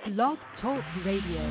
Blog Talk Radio.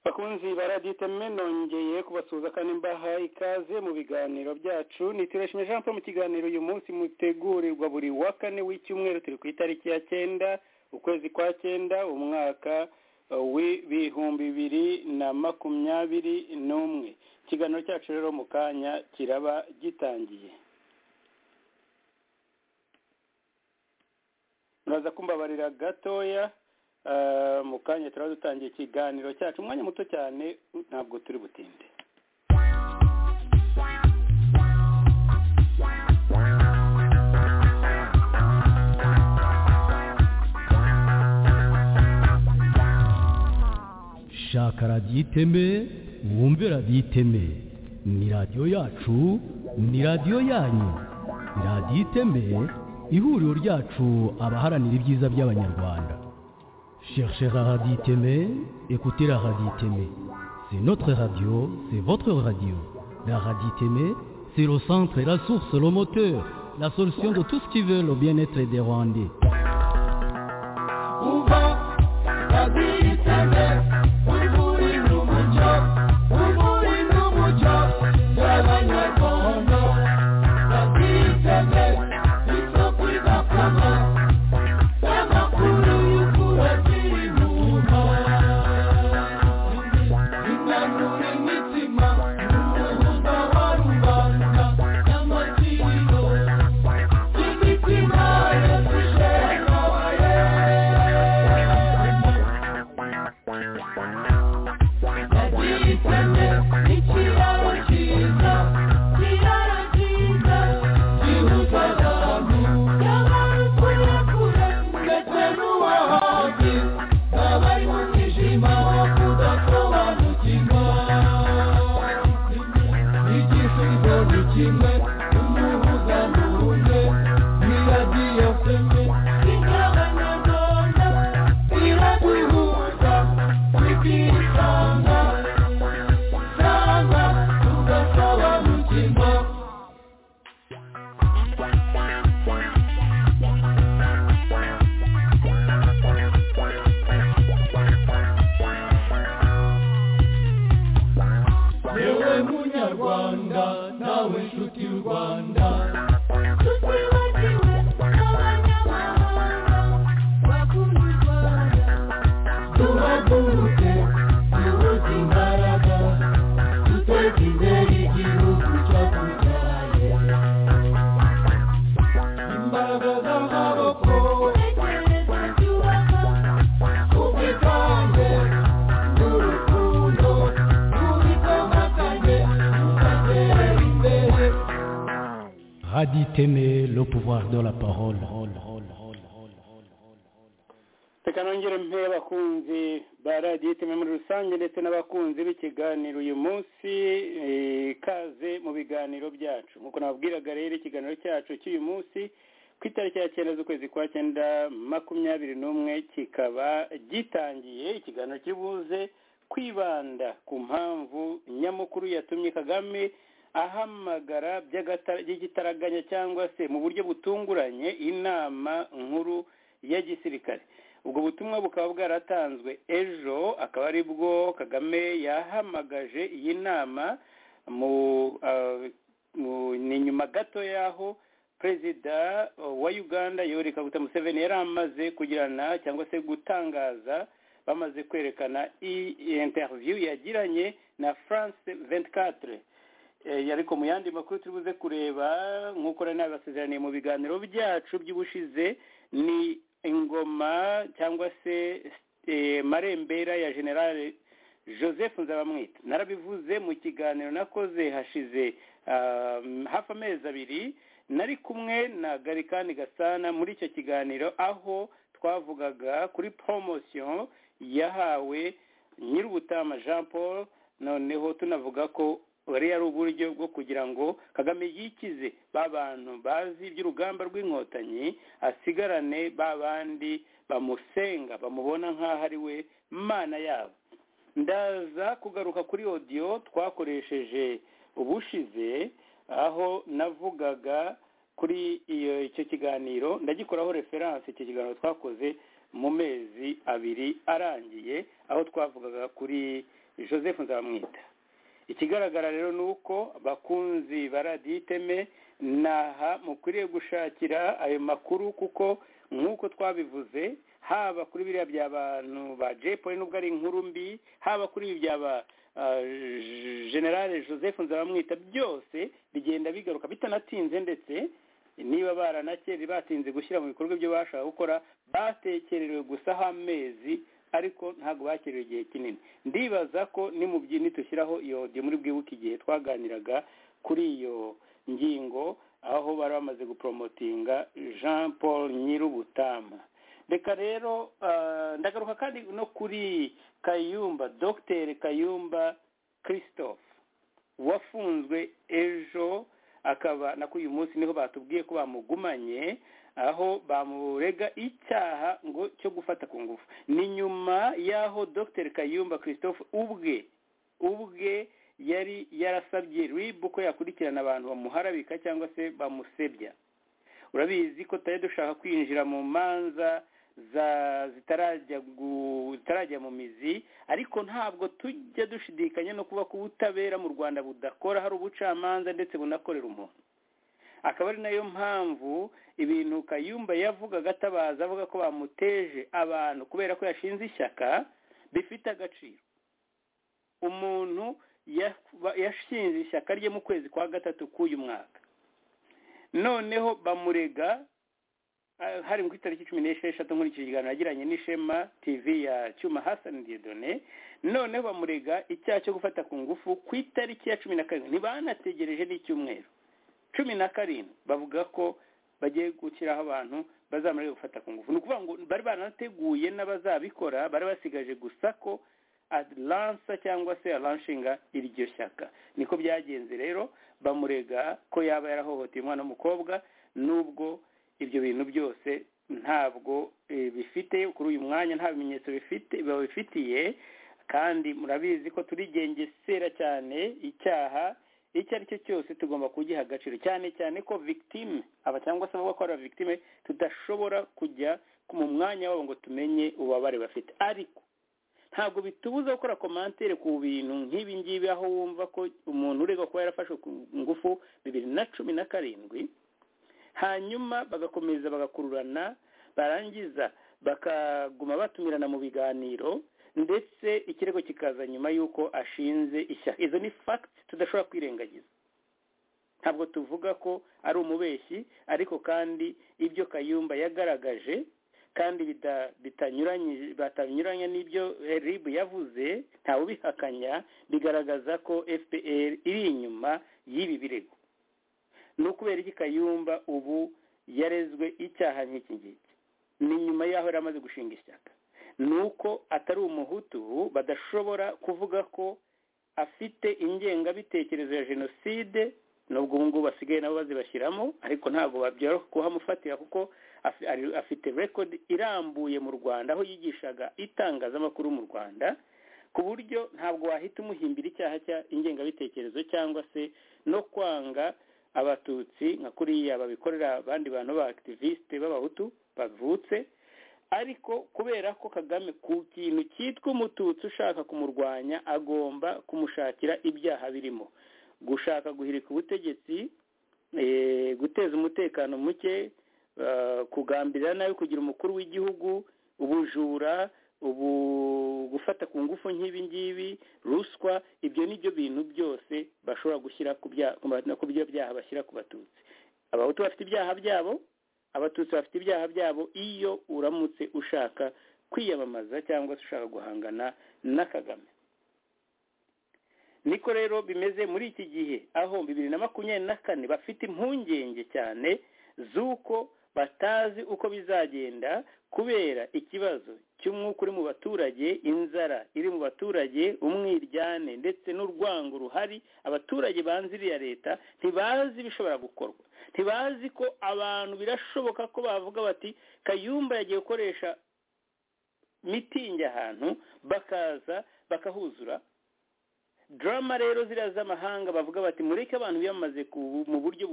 bakunzi baraditemwe nongeye kubasuhuza kandi mbahaye ikaze mu biganiro byacu ni tireshime jean paul mu kiganiro uyu munsi mutegurirwa buri wa kane w'icyumweru turi ku itariki ya cyenda ukwezi kwa cyenda umwaka uh, w'ibihumbi bibiri na makumyabiri n'umwe ikiganiro cyacu rero mu kanya kiraba gitangiye muraza kumbabarira gatoya Ah, mu kanya turaba dutangiye ikiganiro cyacu umwanya muto cyane ntabwo turi butinde shaka radiyo iteme wumve radiyo iteme ni radiyo yacu ni radiyo yanyu radiyo iteme ihuriro ryacu abaharanira ibyiza by'abanyarwanda cherchez la radio iteme écoutez la radio iteme c'est notre radio c'est votre radio la radio iteme c'est le centre et la source le moteur la solution de tout ce qui veut le bien-être des rwandais Radio Iteme, le pouvoir de la parole. reka nongere mpe abakunzi ba radiyo iteme muri rusange ndetse n'abakunzi b'ikiganiro uyu munsi eh, ikaze mu biganiro byacu nk'uko nababwiraga rero ikiganiro cyacu cy'uyu munsi ku itariki ya cyenda z'ukwezi kwa cyenda makumyabiri n'umwe kikaba gitangiye ikiganiro kibuze kwibanda ku mpamvu nyamukuru yatumye kagame ahamagara by'agata- by'igitaraganya cyangwa se mu buryo butunguranye inama nkuru ya gisirikare ubwo butumwa bukaba bwaratanzwe ejo akaba ari bwo kagame yahamagaje iyi nama mu ah, mu- ni nyuma gato y'aho perezida wa uganda yoweri kaguta museveni yari amaze kugirana cyangwa se gutangaza bamaze kwerekana iyi interview yagiranye na france 24 Eh, ariko mu yandi makuru turi buze kureba nk'uko rero nabibasezeraniye mu biganiro byacu by'ubushize ni ingoma cyangwa se eh, marembera ya generale joseph nzabamwita narabivuze mu kiganiro nakoze hashize ah, hafi amezi abiri nari kumwe na garikani gasana muri icyo kiganiro aho twavugaga kuri poromosiyo yahawe nyir'ubutama jean paul noneho tunavuga ko buriya ari uburyo bwo kugira ngo kagame yikize ba bantu bazi iby'urugamba rw'inkotanyi asigarane ba bandi bamusenga bamubona nk'aho ari we mana yabo ndaza kugaruka kuri odiyo twakoresheje ubushize aho navugaga kuri iyo icyo kiganiro ndagikoraho referanse icyo kiganiro twakoze mu mezi abiri arangiye aho twavugaga kuri joseph nzamwita ikigaragara rero ni uko bakunzi ba radiyo iteme naha mukwiriye gushakira ayo makuru kuko nk'uko twabivuze haba kuri biriya by'abantu ba jepoli nubwo ari inkuru mbi haba kuri ibi by'aba ah, J- generale joseph nzabamwita byose bigenda bigaruka bitanatinze ndetse niba baranakeri batinze gushyira mu bikorwa ibyo bashaka gukora batekererewe gusa amezi ariko ntabwo bakerewe igihe kinini ndibaza ko nimubyi nitushyiraho iyo audio muri bwibuke igihe twaganiraga kuri iyo ngingo aho bari bamaze guporomotinga jean paul nyir'ubutama reka rero ah, ndagaruka kandi no kuri kayumba dr kayumba christophe wafunzwe ejo akaba na kuri uyu munsi niho batubwiye ko bamugumanye aho bamurega icyaha ngo cyo gufata ku ngufu ni nyuma y'aho dr kayumba christophe ubwe ubwe yari yarasabye rib ko yakurikirana abantu bamuharabika cyangwa se bamusebya urabizi ko tutari dushaka kwinjira mu manza za zitarajya gu- zitarajya mu mizi ariko ntabwo tujya dushidikanya no kuba ku butabera mu rwanda budakora hari ubucamanza ndetse bunakorera umuntu akaba ari nayo mpamvu ibintu kayumba yavugaga atabaza avuga ko bamuteje abantu kubera ko yashinze ishyaka bifite agaciro umuntu ya- yashinze ishyaka rye mu kwezi kwa gatatu k'uyu mwaka noneho bamurega ah, hari ku itariki cumi n'esheshatu nkurikije ikiganiro yagiranye n'ishema tv ya cyuma hasani diedone noneho bamurega icyaha cyo gufata ku ngufu ku itariki ya cumi na karindwi ntibanategereje n'icyumweru cumi na karindwi bavuga ko bagiye gushyiraho abantu bazamarira gufata ku ngufu ni ukuvuga ngo bari baranateguye n'abazabikora bari basigaje gusa ko aransa cyangwa se aranshinga iryo shyaka niko byagenze rero bamurega ko yaba yarahohoteye umwana w'umukobwa nubwo ibyo bintu byose ntabwo eh, bifite kuri uyu mwanya nta bimenyetso bifite babifitiye kandi murabizi ko turigengesera cyane icyaha icyo ari cyo cyose tugomba kugiha agaciro cyane cyane ko victime aba cyangwa se abavuga ko ari victime tudashobora kujya mu mwanya wabo ngo tumenye ububabare bafite ariko ntabwo bitubuza gukora komantere ku bintu nk'ibi ngibi aho wumva ko umuntu urega kuba yarafashwe ku ngufu bibiri na cumi na karindwi hanyuma bagakomeza bagakururana barangiza bakaguma batumirana mu biganiro ndetse ikirego kikaza nyuma y'uko ashinze ishyaka izo ni facts tudashobora kwirengagiza ntabwo tuvuga ko ari umubeshyi ariko kandi ibyo kayumba yagaragaje kandi bita- bitanyuranye batanyuranya n'ibyo eh, rib yavuze ntawe ubihakanya bigaragaza ko fpr iri inyuma y'ibi birego ni ukubera iki kayumba ubu yarezwe icyaha nk'iki ngiki ni nyuma y'aho yari amaze gushinga ishyaka ni uko atari umuhutu badashobora kuvuga ko afite ingengabitekerezo ya jenoside nubwo ubu ngubu basigaye nabo bazibashyiramo ariko ntabwo babyoroha kuhamufatira kuko afite rekodi irambuye mu rwanda aho yigishaga itangazamakuru mu rwanda ku buryo ntabwo wahita umuhimbira icyaha cya ingengabitekerezo cyangwa se no kwanga abatutsi nka kuriya babikorera abandi bantu b'abakitiviste b'abahutu bavutse ariko kubera ko kagame ku kintu cyitwa umututsi ushaka kumurwanya agomba kumushakira ibyaha birimo gushaka guhirika ubutegetsi guteza umutekano muke kugambirira nabi kugira umukuru w'igihugu ubujura ubu gufata ku ngufu nk'ibi ngibi ruswa ibyo ni byo bintu byose bashobora gushyira ku byo byaha bashyira ku batutsi abahutu bafite ibyaha byabo abatutsi bafite ibyaha byabo iyo uramutse ushaka kwiyamamaza cyangwa se ushaka guhangana na kagame niko rero bimeze muri iki gihe aho bibiri na makumyabiri na kane bafite impungenge cyane z'uko batazi uko bizagenda kubera ikibazo cy'umwuka uri mu baturage inzara iri mu baturage umwiryane ndetse n'urwango ruhari abaturage banze iriya leta ntibazi ibishobora gukorwa ntibazi ko abantu birashoboka ko bavuga bati kayumba yagiye gukoresha mitingi ahantu bakaza bakahuzura drama rero ziriya z'amahanga bavuga bati mureke abantu biyamaze mu buryo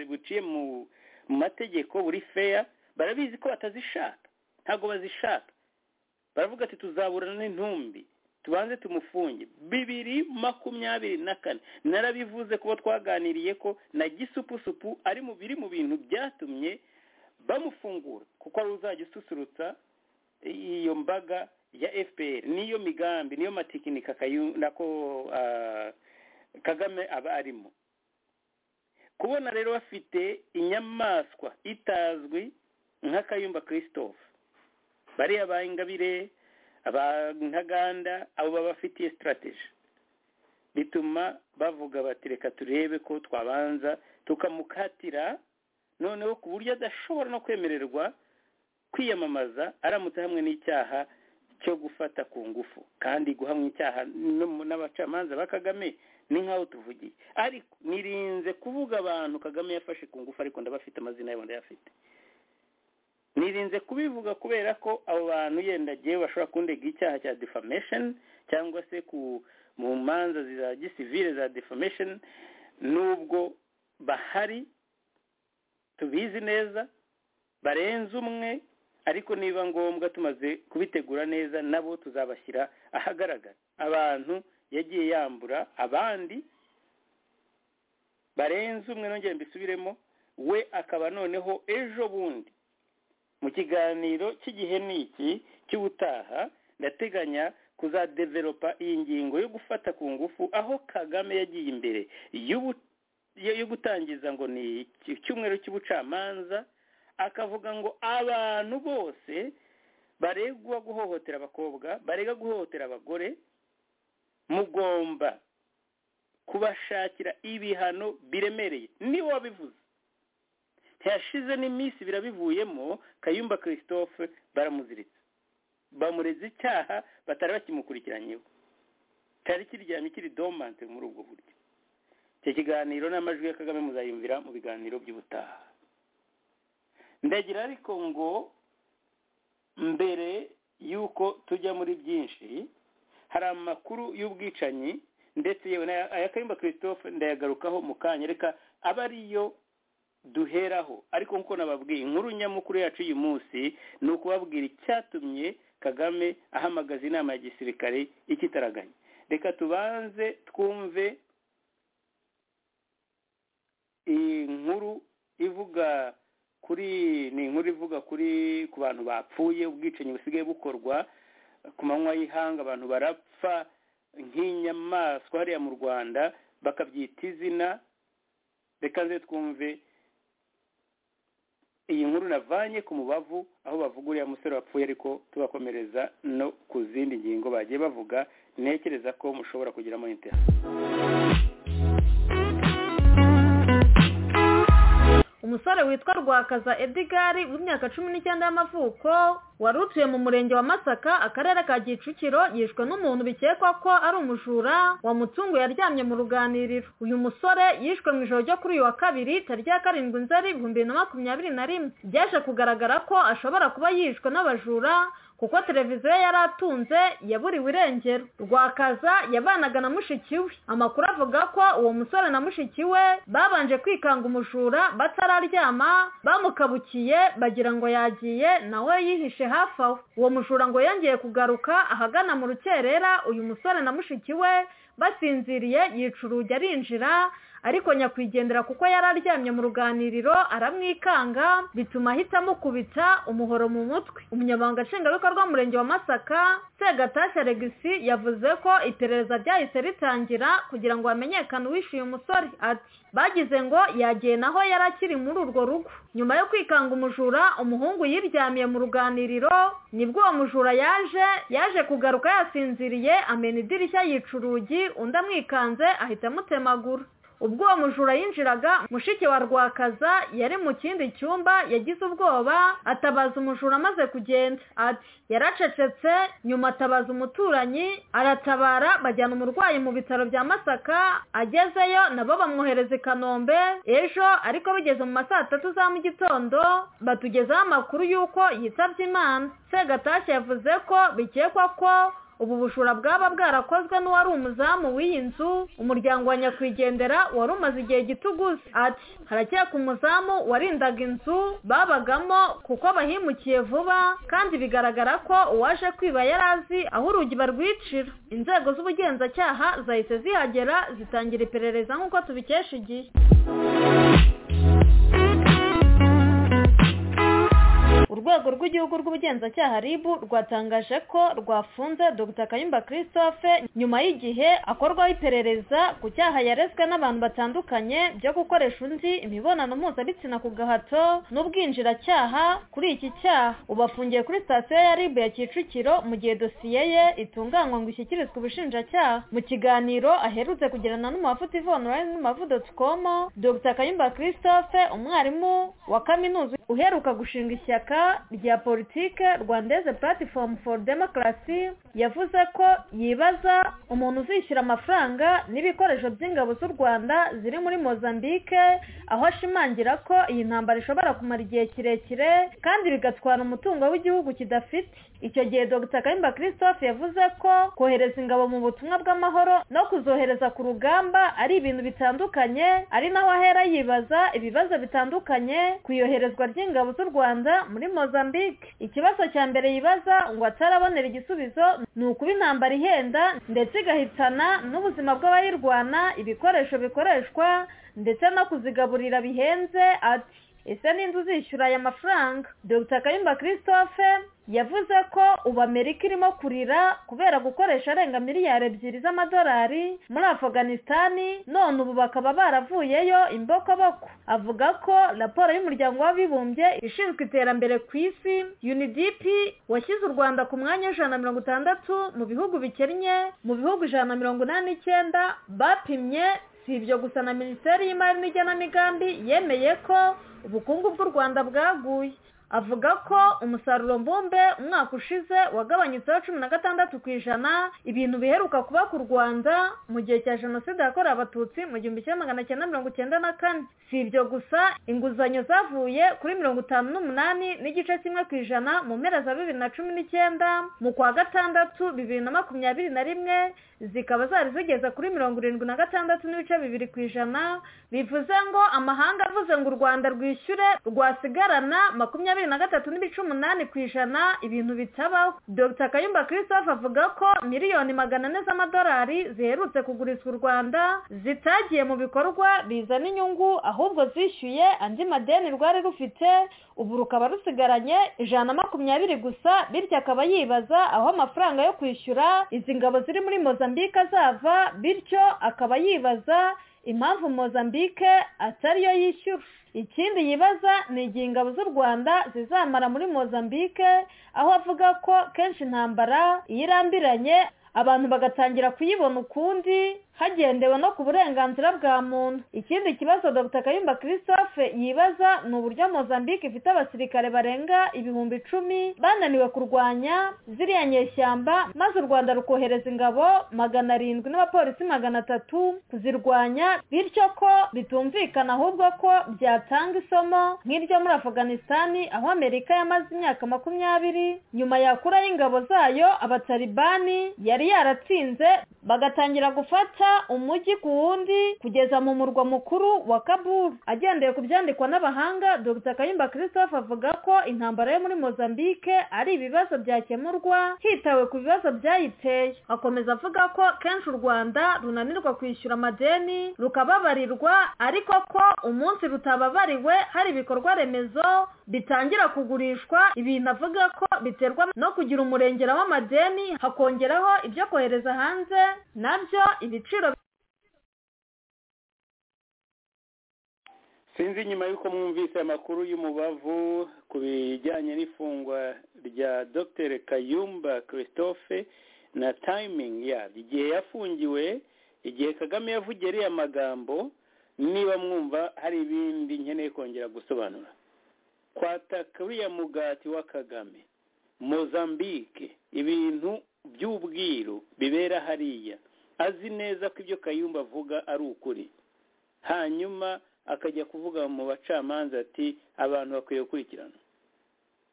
buciye mu mategeko buri feya barabizi ko batazishaka ntabwo bazishaka baravuga ati tuzaburana n'intumbi tubanze tumufunge bibiri makumyabiri na kane narabivuze kuba twaganiriye ko na gisupusupu ari mu biri mu bintu byatumye bamufungura kuko ari uzajya ususurutsa iyo mbaga ya fpr niyo migambi niyo matekinika nako kagame aba arimo kubona rero bafite inyamaswa itazwi nk'akayumba christophe bariya ba ingabire abantaganda abo baba bafitiye sitarategi bituma bavuga bati reka turebe ko twabanza tukamukatira noneho ku buryo adashobora no kwemererwa kwiyamamaza aramutse hamwe n'icyaha cyo gufata ku ngufu kandi guhamwa icyaha n'abacamanza ba kagame ni nk'aho tuvugiye ariko nirinze kuvuga abantu kagame yafashe ku ngufu ariko ndabafite amazina yabo ndayafite nirinze kubivuga kubera ko abo bantu yenda agiye bashobora kundega icyaha cya defamation cyangwa se ku mu manza za gisivire za defamation nubwo bahari tubizi neza barenze umwe ariko niba ngombwa tumaze kubitegura neza nabo tuzabashyira ahagaragara abantu yagiye yambura abandi barenze umwe nongere mbisubiremo we akaba noneho ejo bundi mu kiganiro cy'igihe niki cy'ubutaha ndateganya kuzadeveropa iyi ngingo yo gufata ku ngufu aho kagame yagiye imbere yo gutangiza ngo ni icyumweru cy'ubucamanza akavuga ngo abantu bose baregwa guhohotera abakobwa barega guhohotera abagore mugomba kubashakira ibihano biremereye niwe wabivuze ntiyashize n'iminsi birabivuyemo kayumba christophe baramuziritse bamureze icyaha batari bakimukurikiranyeho cyari kiryamye kiri domante muri ubwo buryo icyo kiganiro n'amajwi ya kagame muzayumvira mu biganiro by'ubutaha ndagira ariko ngo mbere y'uko tujya muri byinshi hari amakuru y'ubwicanyi ndetse yewe aya kayumba christophe ndayagarukaho mu kanya reka aba ariyo duheraho ariko nk'uko nababwiye inkuru nyamukuru yacu uyu munsi ni ukubabwira icyatumye kagame ahamagaza inama ya gisirikare ikitaraganya reka tubanze twumve iyi nkuru ivuga kuri ni inkuru ivuga kuri ku bantu bapfuye ubwicanyi busigaye bukorwa ku manywa y'ihanga abantu barapfa nk'inyamaswa hariya mu rwanda bakabyita izina reka nze twumve iyi nkuru navanye ku mubavu aho bavuga uriya musore wapfuye ariko tubakomereza no ku zindi ngingo bagiye bavuga ntekereza ko mushobora kugiramo interineti umusore witwa rwakaza edigari w'imyaka cumi n'icyenda y'amavuko wari utuye mu murenge wa masaka akarere ka kicukiro yishwe n'umuntu bikekwa ko ari umujura wamutunguye aryamye mu ruganiriro uyu musore yishwe mu ijoro ryo kuri uyu wa kabiri tariki ya karindwi nzeri ibihumbi bibiri na makumyabiri na rimwe byaje kugaragara ko ashobora kuba yishwe n'abajura kuko televiziyo yari atunze yaburiwe irengero rwakaza yabanaga na mushiki we amakuru avuga ko uwo musore na mushiki we babanje kwikanga umujura batararyama bamukabukiye bagira ngo yagiye nawe yihishe hafi aho uwo mujura ngo yongeye kugaruka ahagana mu rukerera uyu musore na mushiki we basinziriye yica urugi arinjira ariko nyakwigendera kuko yari aryamye mu ruganiriro aramwikanga bituma ahita amukubita umuhoro mu mutwe umunyamabanga nshingwabikorwa w'umurenge wa masaka segatashya regisi yavuze ko iperereza ryahise ritangira kugira ngo hamenyekane uwishyuye umusore ati bagize ngo yagiye naho yari akiri muri urwo rugo nyuma yo kwikanga umujura umuhungu yiryamiye mu ruganiriro nibwo uwo mujura yaje yaje kugaruka yasinziriye amena idirishya yica urugi undi amwikanze ahita amutemagura ubwo uwo mujura yinjiraga mushiki wa rwakaza yari mu kindi cyumba yagize ubwoba atabaza umujura amaze kugenda ati yaracecetse nyuma atabaza umuturanyi aratabara bajyana umurwayi mu bitaro bya masaka agezeyo nabo bamwohereza i kanombe ejo ariko bigeze mu ma saa tatu za mu gitondo batugezaho amakuru y'uko yitabye imana segatashya yavuze ko bikekwa ko ubu bujura bwaba bwarakozwe n'uwari umuzamu w'iyi nzu umuryango wa nyakwigendera wari umaze igihe gituguze ati harakeka umuzamu warindaga inzu babagamo kuko bahimukiye vuba kandi bigaragara ko uwaje kwiba yari azi aho urugi barwicira inzego z'ubugenzacyaha zahise zihagera zitangira iperereza nk'uko tubikesha igihe urwego rw'igihugu rw'ubugenzacyaha rib rwatangaje ko rwafunze dr kayumba christophe nyuma y'igihe akorwaho iperereza ku cyaha yarezwe n'abantu batandukanye byo gukoresha undi imibonano mpuzabitsina ku gahato n'ubwinjiracyaha kuri iki cyaha ubu afungiye kuri sitasiyo ya rib ya kicukiro mu gihe dosiye ye itunganywa ngo ishyikirizwe ubushinjacyaha mu kiganiro aherutse kugirana n'umuhafuti ivonline n'umavu.com dr kayumba christophe umwarimu wa kaminuza uheruka gushinga ishyaka rya politike rwandeze platform for democracy yavuze ko yibaza umuntu uzishyura amafaranga n'ibikoresho by'ingabo z'u rwanda ziri muri mozambique aho ashimangira ko iyi ntambara ishobora kumara igihe kirekire kandi bigatwara umutungo w'igihugu kidafite icyo gihe dr kayumba christophe yavuze ko kohereza ingabo mu butumwa bw'amahoro no kuzohereza ku rugamba ari ibintu bitandukanye ari naho ahera yibaza ibibazo bitandukanye ku iyoherezwa ry'ingabo z'u rwanda muri mozambique ikibazo cya mbere yibaza ngo atarabonera igisubizo ni ukuba intambara ihenda ndetse igahitana n'ubuzima bw'abayirwana ibikoresho bikoreshwa ndetse no kuzigaburira bihenze ati ese n'inzu zishyura aya mafaranga dr kayumba christophe yavuze ko ubu amerika irimo kurira kubera gukoresha arenga miliyari ebyiri z'amadolari muri afuganisitani none ubu bakaba baravuyeyo imbokoboko avuga ko raporo y'umuryango w'abibumbye ishinzwe iterambere ku isi unidp washyize u rwanda ku mwanya w'ijana na mirongo itandatu mu bihugu bikennye mu bihugu ijana na mirongo inani n'icyenda bapimye si ibyo gusa na minisiteri y'imari n'igenamigambi yemeye ko ubukungu bw'u rwanda bwaguye avuga ko umusaruro mbumbe umwaka ushize wagabanyutseho cumi na gatandatu ku ijana ibintu biheruka kuba ku rwanda mu gihe cya jenoside yakorewe abatutsi mu gihumbi kimwe magana cyenda mirongo icyenda na kane si ibyo gusa inguzanyo zavuye kuri mirongo itanu n'umunani n'igice kimwe ku ijana mu mpera za bibiri na cumi n'icyenda mu kwa gatandatu bibiri na makumyabiri na rimwe zikaba zari zigeze kuri mirongo irindwi na gatandatu n'ibice bibiri ku ijana bivuze ngo amahanga avuze ngo u rwanda rwishyure rwasigarana makumyabiri na gatatu n'ibice umunani ku ijana ibintu bitabaho dr kayumba christophe avuga ko miliyoni magana ane z'amadolari ziherutse kugurizwa u rwanda zitagiye mu bikorwa bizana inyungu ahubwo zishyuye andi madeni rwari rufite ubu rukaba rusigaranye ijana na makumyabiri gusa bityo akaba yibaza aho amafaranga yo kwishyura izi ngabo ziri muri mozambique mozambique azava bityo akaba yibaza impamvu mozambique atariyo yishyura ikindi yibaza ni igihe ingabo z'u rwanda zizamara muri mozambique aho avuga ko kenshi intambara iyo irambiranye abantu bagatangira kuyibona ukundi hagendewe no ku burenganzira bwa muntu ikindi kibazo dr kayumba christophe yibaza ni uburyo mozambique ifite abasirikare barenga ibihumbi icumi bananiwe kurwanya ziriya nyeshyamba maze u rwanda rukohereza ingabo magana arindwi n'abapolisi magana atatu kuzirwanya bityo ko bitumvikana ahubwo ko byatanga isomo nk'iryo muri afuganisitani aho amerika yamaze imyaka makumyabiri nyuma yakura y'ingabo zayo abatalibani yari yaratsinze bagatangira gufata umujyi ku wundi kugeza mu murwa mukuru wa kabul agendeye ku byandikwa n'abahanga dr kayumba christophe avuga ko intambara yo muri mozambique ari ibibazo byakemurwa hitawe ku bibazo byayiteye akomeza avuga ko kenshi u rwanda runanirwa kwishyura amadeni rukababarirwa ariko ko umunsi rutababariwe hari ibikorwa remezo bitangira kugurishwa ibintu avuga ko biterwa no kugira umurengera w'amadeni hakongeraho ibyo kohereza hanze nabyo ibiciro sinzi nyuma y'uko mwumvise amakuru y'umubavu ku bijyanye n'ifungwa rya dr kayumba christophe na tayimingi yaryo igihe yafungiwe igihe kagame yavugiye ariya magambo niba mwumva hari ibindi nkeneye kongera gusobanura kwataka uriya mugati wa kagame mozambique ibintu by'ubwiru bibera hariya azi neza ko ibyo kayumba avuga ari ukuri hanyuma akajya kuvuga mu bacamanza ati abantu bakwiye gukurikirana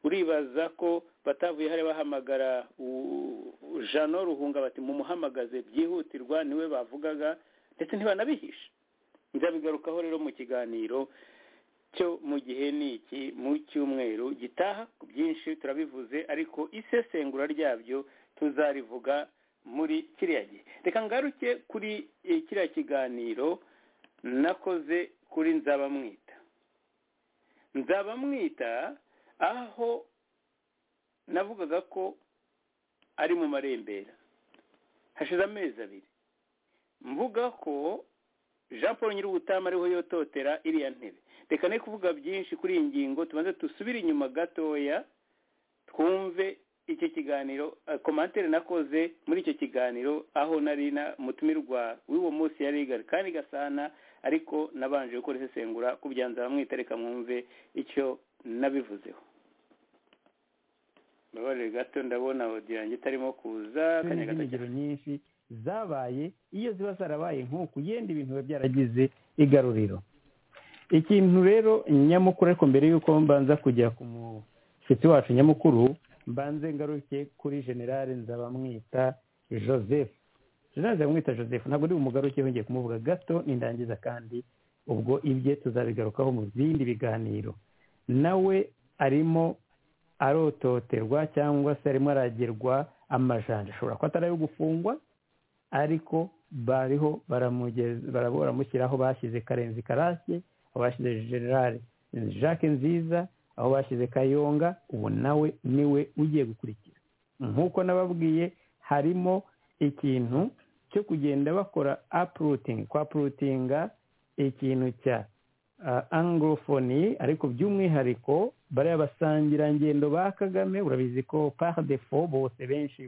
uribaza ko batavuye hari bahamagara jano ruhunga bati mumuhamagaze byihutirwa niwe bavugaga ndetse ntibanabihishe nzabigarukaho rero mu kiganiro cyo mu gihe ni iki mu cyumweru gitaha ku byinshi turabivuze ariko isesengura ryabyo tuzarivuga muri kiriya gihe reka ngaruke kuri kiriya kiganiro nakoze kuri nzabamwita nzabamwita aho navugaga ko ari mu marembera hashize amezi abiri mvuga ko jean paul nyir'ubutama ariho yototera iriya ntebe reka ne kuvuga byinshi kuri iyi ngingo tubanze dusubire inyuma gatoya twumve icyo kiganiro komantere nakoze muri icyo kiganiro aho nari mutumirwa w'uwo munsi ya rigari kandi gasana ariko nabanje gukora isesengura ku byanza bamwita reka mwumve icyo nabivuzeho mbabarire gato ndabona odiyo yanjye itarimo kuza akanya gato cyane nyinshi zabaye iyo ziba zarabaye nk'uku yenda ibintu biba byaragize igaruriro ikintu rero nyamukuru ariko mbere y'uko mbanza kujya ku mushyitsi wacu nyamukuru mbanze ngaruke kuri generale nzabamwita joseph generale nzabamwita joseph ntabwo uri bumugarukeho ngiye kumuvuga gato nindangiza kandi ubwo ibye tuzabigarukaho mu bindi biganiro nawe arimo arototerwa cyangwa se arimo aragerwa amajanja ashobora kuba atari ayo gufungwa ariko bariho baramushyira aho bashyize karenzi karashye aho bashyize generale jacques nziza aho bashyize kayonga ubu nawe niwe ugiye gukurikira nk'uko nababwiye harimo ikintu cyo kugenda bakora apurutingi kwapurutinga ikintu cya angorofoni ariko by'umwihariko bariya basangirangendo ba kagame urabizi ko defo bose benshi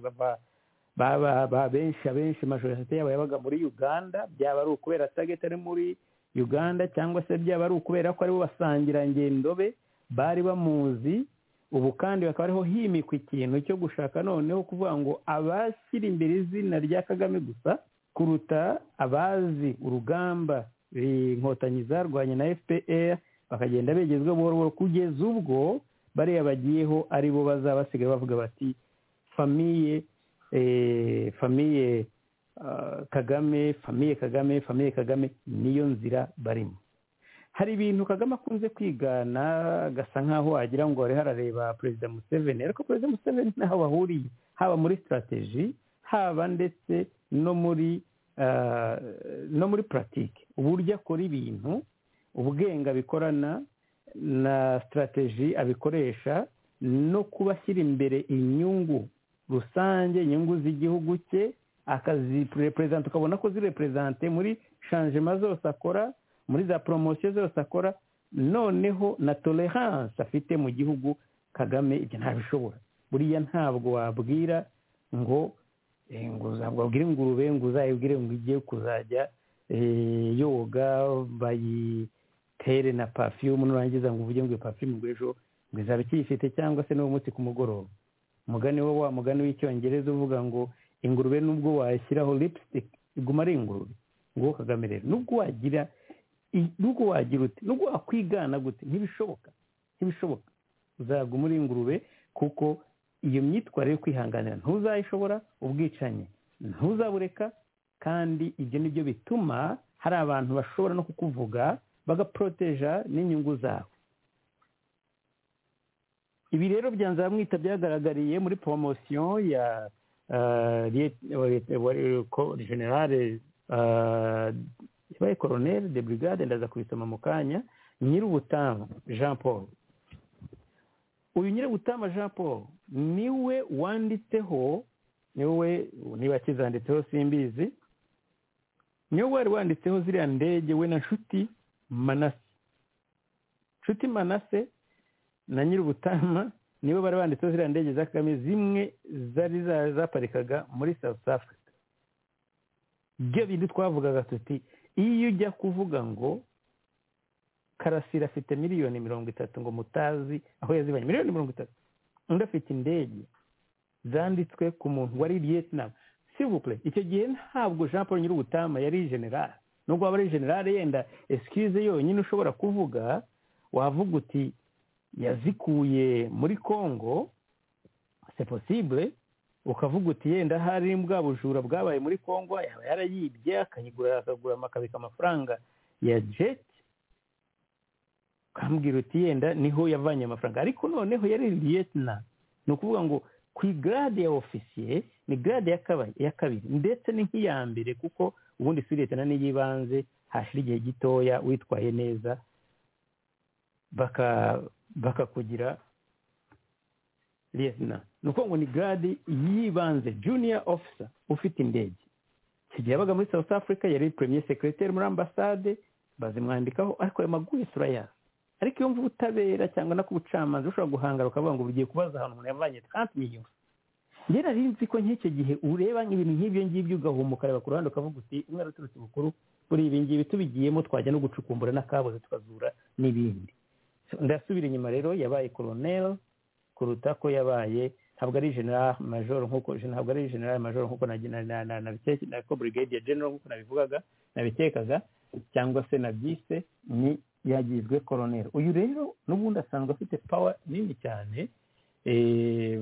benshi abenshi majorisite yabo yabaga muri uganda byaba ari ukubera tageti ari muri uganda cyangwa se byaba ari ukubera ko aribo basangirangendo be bari bamuzi ubu kandi bakaba ariho himikwa ikintu cyo gushaka noneho kuvuga ngo abashyira imbere izina rya kagame gusa kuruta abazi urugamba inkotanyi zarwanye na fpr bakagenda begezwa buhoro buhoro kugeza ubwo bariya bagiyeho ari bo bazaba basigaye bavuga bati famiye famiye kagame famiye kagame famiye kagame niyo nzira barimo hari ibintu kagame akunze kwigana agasa nk'aho wagira ngo ariho arareba perezida museveni ariko perezida museveni ntaho bahuriye haba muri sitarateji haba ndetse no muri no muri puratike uburyo akora ibintu ubwenge abikorana na sitarateji abikoresha no kuba ashyira imbere inyungu rusange inyungu z'igihugu cye akazireperezanta ukabona ko zireperezante muri shanjema zose akora muri za poromosiyo zose akora noneho na toleranse afite mu gihugu kagame ibyo ntabishobora buriya ntabwo wabwira ngo Eh, ngo- ntabwo wabwira ingurube ngo uzayibwire ngo igiye kuzajya eh, yoga bayitere na pafiyumu nurangiza ngo uvuge ngo iyo pafiyumu ngo ejo ngo izaba ikiyifite cyangwa se n'uwo munsi ku mugoroba umugani wo wa mugani w'icyongereza uvuga ngo ingurube nubwo washyiraho lipstick iguma ari ingurube nguwo kagame rero nubwo wagira i- nubwo wagira ute nubwo wakwigana gute ntibishoboka ntibishoboka uzaguma uri ingurube kuko iyo myitwarire yo kwihanganira ntuzayishobora ubwicanyi ntuzabureka kandi ibyo ni byo bituma hari abantu bashobora no kukuvuga bagaporoteja n'inyungu zawe ibi rero byanze bamwita byagaragariye muri poromosiyo ya eh, Liet- Liet- wari- ko- generale eh, yabaye koroneri de brigade ndaza kubisoma mu kanya nyir'ubutama jean paul uyu nyir'ubutama jean paul niwe wanditseho niwe niba kizanditseho simbizi niwe wari wanditseho ziriya ndege we na nshuti manase nshuti manase na nyir'ubutama nibo bari banditseho ziriya ndege za kagame zimwe zari za- zaparikaga muri south africa ibyo bindi twavugaga tuti iyo ujya kuvuga ngo karasira afite miliyoni mirongo itatu ngo mutazi aho yazibanye miliyoni mirongo itatu undi afite indege zanditswe ku muntu wari vietnam sivupure icyo gihe ntabwo jean paul nyir'ubutama yari generale nubwo waba ari generale yenda excuse yonyine ushobora kuvuga wavuga uti yazikuye muri congo c'est possible ukavuga uti yenda hari bwa bujura bwabaye muri congo yaba yarayibye akayigura akagura akabika amafaranga ya jet ukambwira uti yenda niho yavanye amafaranga ariko noneho yari liyetna ni ukuvuga ngo ku igarade ya ofisiye ni garade ya kaba- ya kabiri ndetse ni nk'iya mbere kuko ubundi si liyetna niy'ibanze hashira igihe gitoya witwaye neza baka bakakugira lieutenant ni ukuvuga ngo ni garade yibanze junior officer ufite indege icyo gihe yabaga muri south africa yari premier secretary muri ambasade bazimwandikaho ariko ayo maguye turayazi ariko iyo mvuga ubutabera cyangwa no ku bucamanza ushobora guhangara ukavuga ngo ugiye kubaza ahantu umuntu yavanye tanti miliyoni njye nari nzi ko nk'icyo gihe ureba ibintu nk'ibyo ngibyo ugahuma ukareba ku ruhande ukavuga uti umwana uturutse bukuru kuri ibi ngibi tubigiyemo twajya no gucukumbura n'akabuze tukazura n'ibindi ndasubira inyuma rero yabaye koroneri kuruta ko yabaye ntabwo ari general major nkuko ntabwo ari general major nkuko na na na na na na ko brigadier general nkuko nabivugaga nabitekaga cyangwa se na bise ni yagizwe koroneri uyu rero n'ubundi asanzwe afite power nini cyane eh,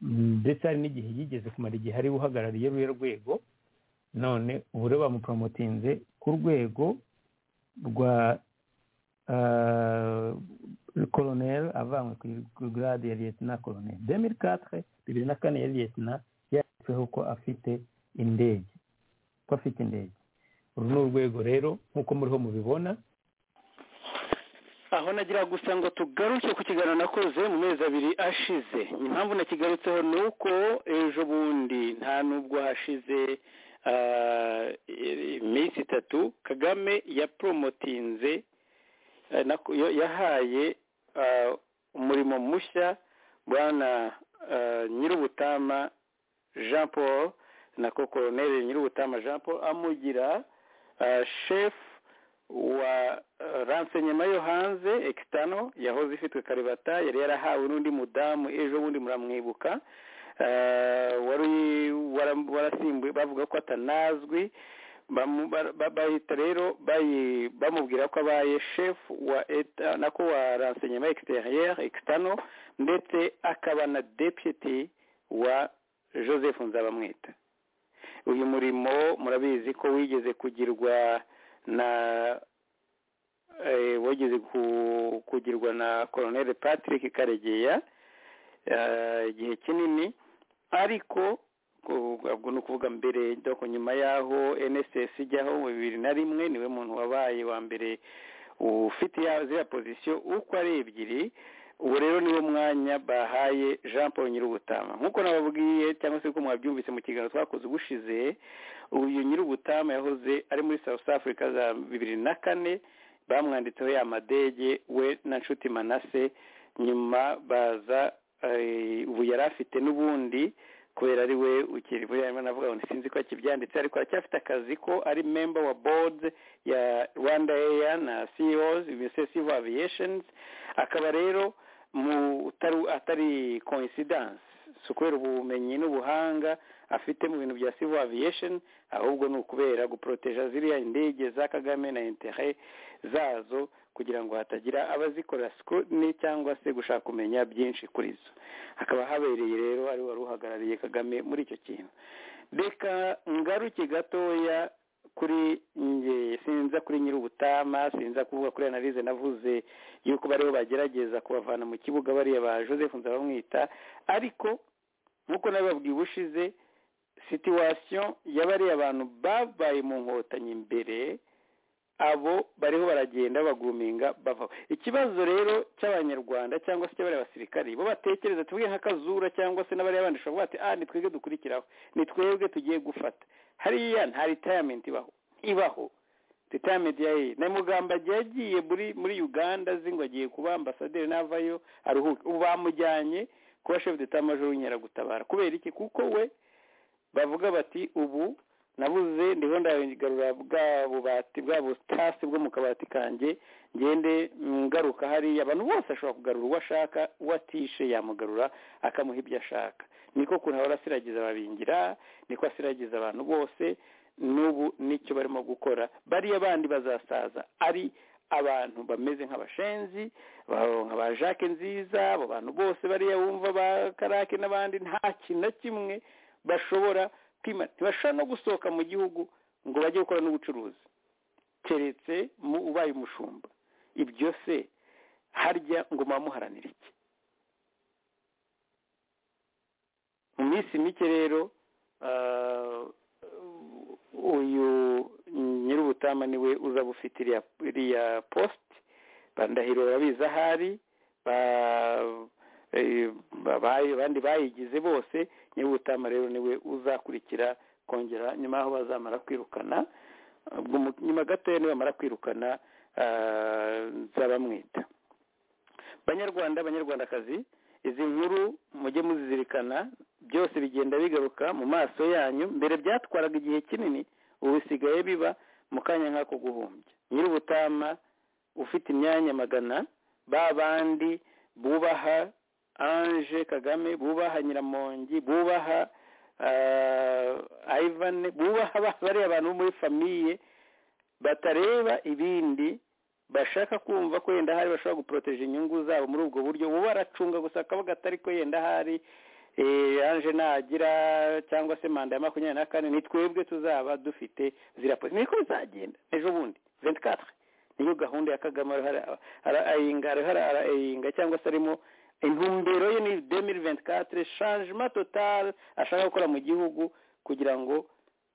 mm, ndetse hari n'igihe yigeze kumara igihe ari we uhagarariye ruye rwego none ubu rero bamuporomotinze ku rwego rwa euh, colonel avanywe ku grade ya lieutenant colonel 2004 bibiri na kane ya lieutenant yanditseho ko afite indege ko afite indege uru ni urwego rero nk'uko muriho mubibona aho nagira gusa ngo tugaruke ku kiganiro nakoze mu mezi abiri ashize impamvu nakigarutseho ni uko ejo bundi nta nubwo hashize ah, iminsi itatu kagame yaporomotinze eh, nako- yo- yahaye ah, umurimo mushya bwana ah, nyir'ubutama jean paul nako koroneri nyir'ubutama jean paul amugira ah, shefu wa eh, ransenyema yo hanze ekisitano yahoze ifitwe karibata yari yarahawe n'undi mudamu ejo bundi muramwibuka Eh, wari wara- warasimbuye bavuga ko atanazwi bamu- ba- ba- bahita rero bayi- bamubwira ko abaye shefu wa eta nako wa ransenyema ekisiteriyeri ekisitano ndetse akaba na deputy wa joseph nzabamwita uyu murimo murabizi ko wigeze kugirwa na eh, wigeze ku- kugirwa na colonel patrick karegeya eh, igihe kinini ariko ku- ubwo ni ukuvuga mbere doko nyuma y'aho nss ijyaho bibiri na rimwe niwe muntu wabaye wa mbere ufite ya- ziriya pozisiyo uko ari ebyiri ubu rero niwo mwanya bahaye jean paul nyir'ubutama nk'uko nababwiye cyangwa se ko mwabyumvise mu kiganiro twakoze ubushize uyu nyir'ubutama yahoze ari muri south africa za bibiri na kane bamwanditseho ya madege we na nshuti manase nyuma baza eh, ubu yari afite n'ubundi kubera ari we ukiri buriya arimo navuga ngo sinzi ko akibyanditse ariko aracyafite akazi ko ari member wa board ya rwanda air na ceos imesesive aviations akaba rero mu utari- atari coincidence si ukubera ubumenyi n'ubuhanga afite mu bintu bya civil aviation ahubwo ni ukubera guporoteja ziriya indege za kagame na intere zazo kugira ngo hatagira abazikora scrutiny cyangwa se gushaka kumenya byinshi kuri zo hakaba habereye rero ari wari uhagarariye kagame muri icyo kintu reka ngaruke gatoya kuri nge sinza kuri nyir'ubutama sinza kuvuga kuri analize navuze yuko bariho bagerageza kubavana mu kibuga bariya ba joseph nzabamwita ariko nk'uko nabibabwiye ubushize situwasiyo ya bariya abantu babaye mu nkotanyi mbere abo bariho baragenda baguminga bavaho ikibazo rero cy'abanyarwanda cyangwa se cy'abariya basirikari bo batekereza tuvuge nka kazura cyangwa se n'abariya bandi ushobora kuvuga ati ah ni twebwe dukurikiraho ni twebwe tugiye gufata hariya nta ritayamenti ibaho ibaho ritayamenti ya na mugambage yagiye muri muri uganda azi ngo agiye kuba ambasaderi n'avayo aruhuke ubu bamujyanye kuba shefu d'etat major w'inkeragutabara kubera iki kuko we bavuga bati ubu nabuze ndiho ndagarura bwa bubati bwa butasi bwo mu kabati kanjye ngende ngaruka hariya abantu bose ashobora kugarura uwo ashaka uwo atishe yamugarura akamuha ibyo ashaka niko kuntu ahora asiragiza ababingira niko asiragiza abantu bose n'ubu nicyo barimo gukora bariya bandi bazasaza ari abantu bameze nk'abashenzi ba- nka ba jacques nziza abo bantu bose bariya bumva ba karake n'abandi nta kintu na kimwe bashobora kwima ntibashobora no gusohoka mu gihugu ngo bajye gukora n'ubucuruzi keretse mu ubaye umushumba ibyo se harya ngo muba muharanira iki mu minsi mike rero ah, uyu nyir'ubutama niwe uzaba ufite iriya iriya posite bandahiro babizi ahari ba- eh, babaye- abandi bayigize bose nyir'ubutama rero niwe uzakurikira kongera nyuma y'aho bazamara kwirukana ubwo mu- nyuma gatoya nibamara kwirukana ah, nzabamwita banyarwanda banyarwandakazi izi nkuru mujye muzizirikana byose bigenda bigaruka mu maso yanyu mbere byatwaraga igihe kinini ubu bisigaye biba mu kanya nk'ako guhumbya nyir'ubutama ufite imyanya magana ba bandi bubaha ange kagame bubaha nyiramongi bubaha ah, ivan bubaha ba- bariya abantu bo muri famiye batareba ibindi bashaka kumva ko yenda hari bashobora guporoteje inyungu zabo muri ubwo buryo bo baracunga gusa akavuga atari ko yenda hari eh, ange nagira cyangwa se manda ya makumyabiri na kane ni twebwe tuzaba dufite ziriya posi niko bizagenda ejo bundi 24 niyo gahunda ya kagame ariho ara- arayinga ariho ara- arayinga cyangwa se arimo intumbero ye ni 2024 changement total ashaka gukora mu gihugu kugira ngo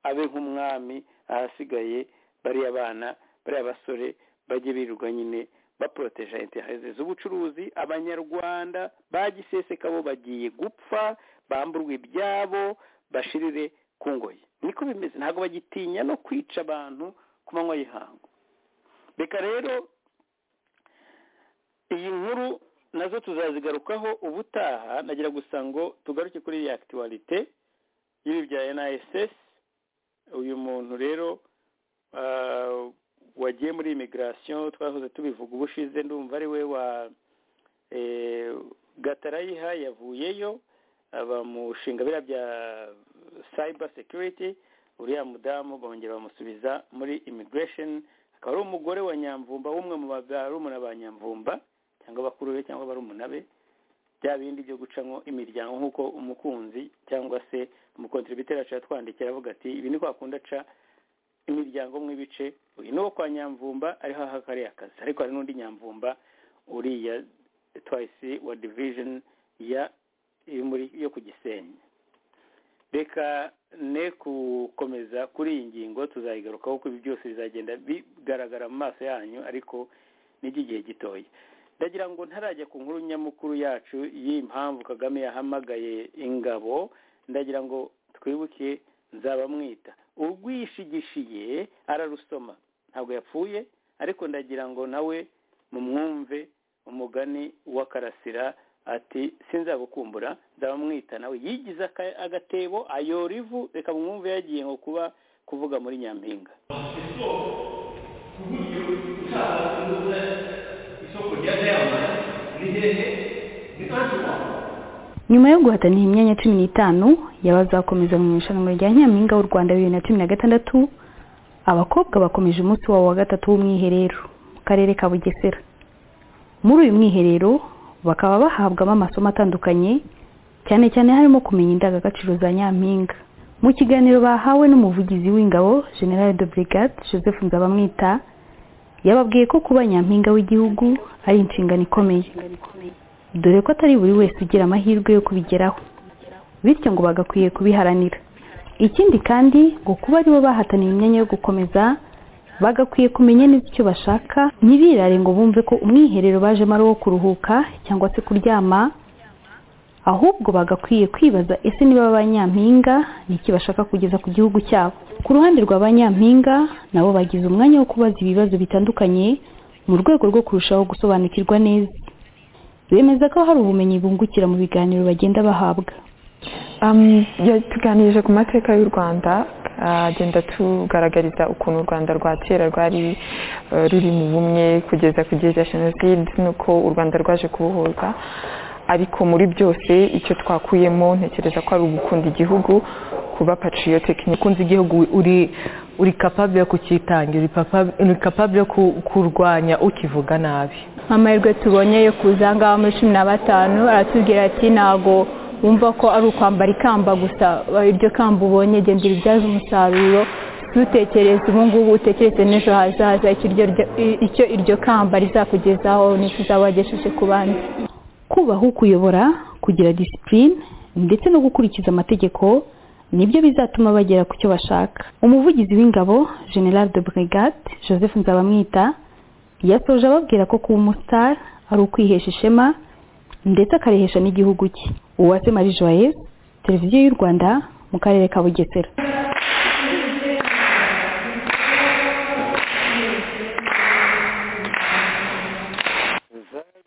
abe nk'umwami ahasigaye bariya bana bariya basore bajye birirwa nyine baporoteja interese z'ubucuruzi abanyarwanda ba giseseka bo bagiye gupfa bamburwa ibyabo bashirire ku ngoyi niko bimeze ntabwo bagitinya no kwica abantu ku manywa y'ihangu reka rero iyi nkuru nazo tuzazigarukaho ubutaha nagira gusa ngo tugaruke kuri iyi akitiwarite y'ibi bya NISS uyu muntu rero ah, wagiye muri immigration twahoze tubivuga ubushize ndumva ari we wa eh, gatarayiha yavuyeyo aba mu nshinga biriya bya cyber security uriya mudamu bongera bamusubiza muri immigration akaba ari umugore wa nyamvumba w'umwe mu barumuna ba nyamvumba cyangwa bakuru be cyangwa barumuna be bya bindi byo gucamo imiryango nk'uko umukunzi cyangwa se umukontributeri yacu yatwandikira avuga ati ibi ni kwakunda aca imiryango mu ibice uyu ni uwo kwa nyamvumba ariho aha kariya kazi ariko hari n'undi nyamvumba uriya twayisi wa division ya yo muri- yo ku gisenyi reka ne gukomeza kuri iyi ngingo tuzayigarukaho kuko ibi byose bizagenda bigaragara mu maso yanyu ariko ni iby'igihe gitoya ndagira ngo ntarajya ku nkuru nyamukuru yacu y'impamvu kagame yahamagaye ingabo ndagira ngo twibuke nzabamwita urwishigishiye ararusoma ntabwo yapfuye ariko ndagira ngo nawe mumwumve umugani wa karasira ati sinzagukumbura ndabamwita nawe yigize aka- agatebo ayora ivu reka mwumve yagiye nko kuba kuvuga muri nyampinga nyuma yo guhatana iyi myanya cumi n'itanu y'abazakomeza mu irushanwa rya nyampinga w'u rwanda bibiri na cumi na gatandatu abakobwa bakomeje umunsi wabo wa gatatu w'umwiherero mu karere ka bugesera muri uyu mwiherero bakaba bahabwamo amasomo atandukanye cyane cyane harimo kumenya indangagaciro za nyampinga mu kiganiro bahawe n'umuvugizi w'ingabo general de brigade joseph nzabamwita yababwiye ko kuba nyampinga w'igihugu ari inshingano ikomeye dore ko atari buri wese ugira amahirwe yo kubigeraho bityo ngo bagakwiye kubiharanira ikindi kandi ngo kuba aribo bahataniye imyanya yo gukomeza bagakwiye kumenya neza icyo bashaka ntibirare ngo bumve ko umwiherero bajemo ari uwo kuruhuka cyangwa se kuryama ahubwo bagakwiye kwibaza ese niba ba banyampinga n'iki bashaka kugeza ku gihugu cyabo ku ruhande rwa ba nyampinga nabo bagize umwanya wo kubaza ibibazo bitandukanye mu rwego rwo kurushaho gusobanukirwa neza bemeza ko hari ubumenyi bungukira mu biganiro bagenda bahabwa Um, yatuganirije ku mateka y'u rwanda agenda tugaragariza ukuntu u rwanda rwa kera rwari eh, ruri mu bumwe kugeza ku gihe cya jenoside n'uko u rwanda rwaje kubohorwa ariko muri byose icyo twakuyemo ntekereza ko ari ugukunda igihugu kuba patriotic ukunze igihugu uri uri capable yo kukitangira uri papa- uri capable yo ku- kurwanya ukivuga nabi amahirwe tubonye yo kuza ngaha muri cumi na batanu aratubwira ati ntabwo wumva ko ari ukwambara ikamba gusa iryo kamba ubonye genda uribyaze umusaruro ntutekereze ubu ngubu utekereze n'ejo hazaza icyo iryo ryo- i- icyo iryo kamba rizakugezaho n'icyo uzaba wagejeje ku bandi kubaha ukuyobora kugira disipurine ndetse no gukurikiza amategeko nibyo bizatuma bagera ku cyo bashaka umuvugizi w'ingabo general de brigade joseph nzabamwita yasoje ababwira ko kuba umusitari ari ukwihesha ishema ndetse akarehesha n'igihugu cye uwase marie joyeuse televiziyo y'u rwanda mu karere ka bugesera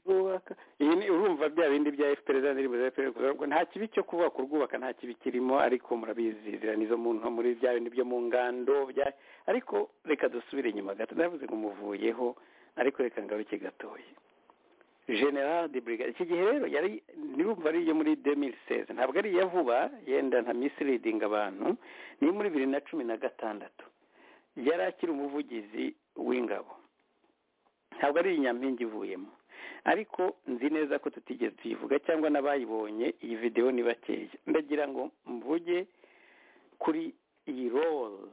zarwubaka iyi ni urumva bya bindi bya fpr za ndirimbo za fpr kuzarwubaka. nta kibi cyo kuvuga kurwubaka nta kibi kirimo ariko murabizi ziriya nizo mu nto muri bya bindi byo mu ngando bya ariko reka dusubire inyuma gato ndavuze ngo muvuyeho ariko reka ngaruke gatoya general de brigade iki gihe rero yari nirumva ari iyo muri 2016 ntabwo ari iya vuba yenda nta misleading abantu ni iyo muri bibiri na cumi na gatandatu yari akiri umuvugizi w'ingabo ntabwo ari iyi nyampinga ivuyemo ariko nzi neza ko tutigeze tuyivuga cyangwa n'abayibonye iyi videwo ni bakeya ndagira ngo mvuge kuri iyi role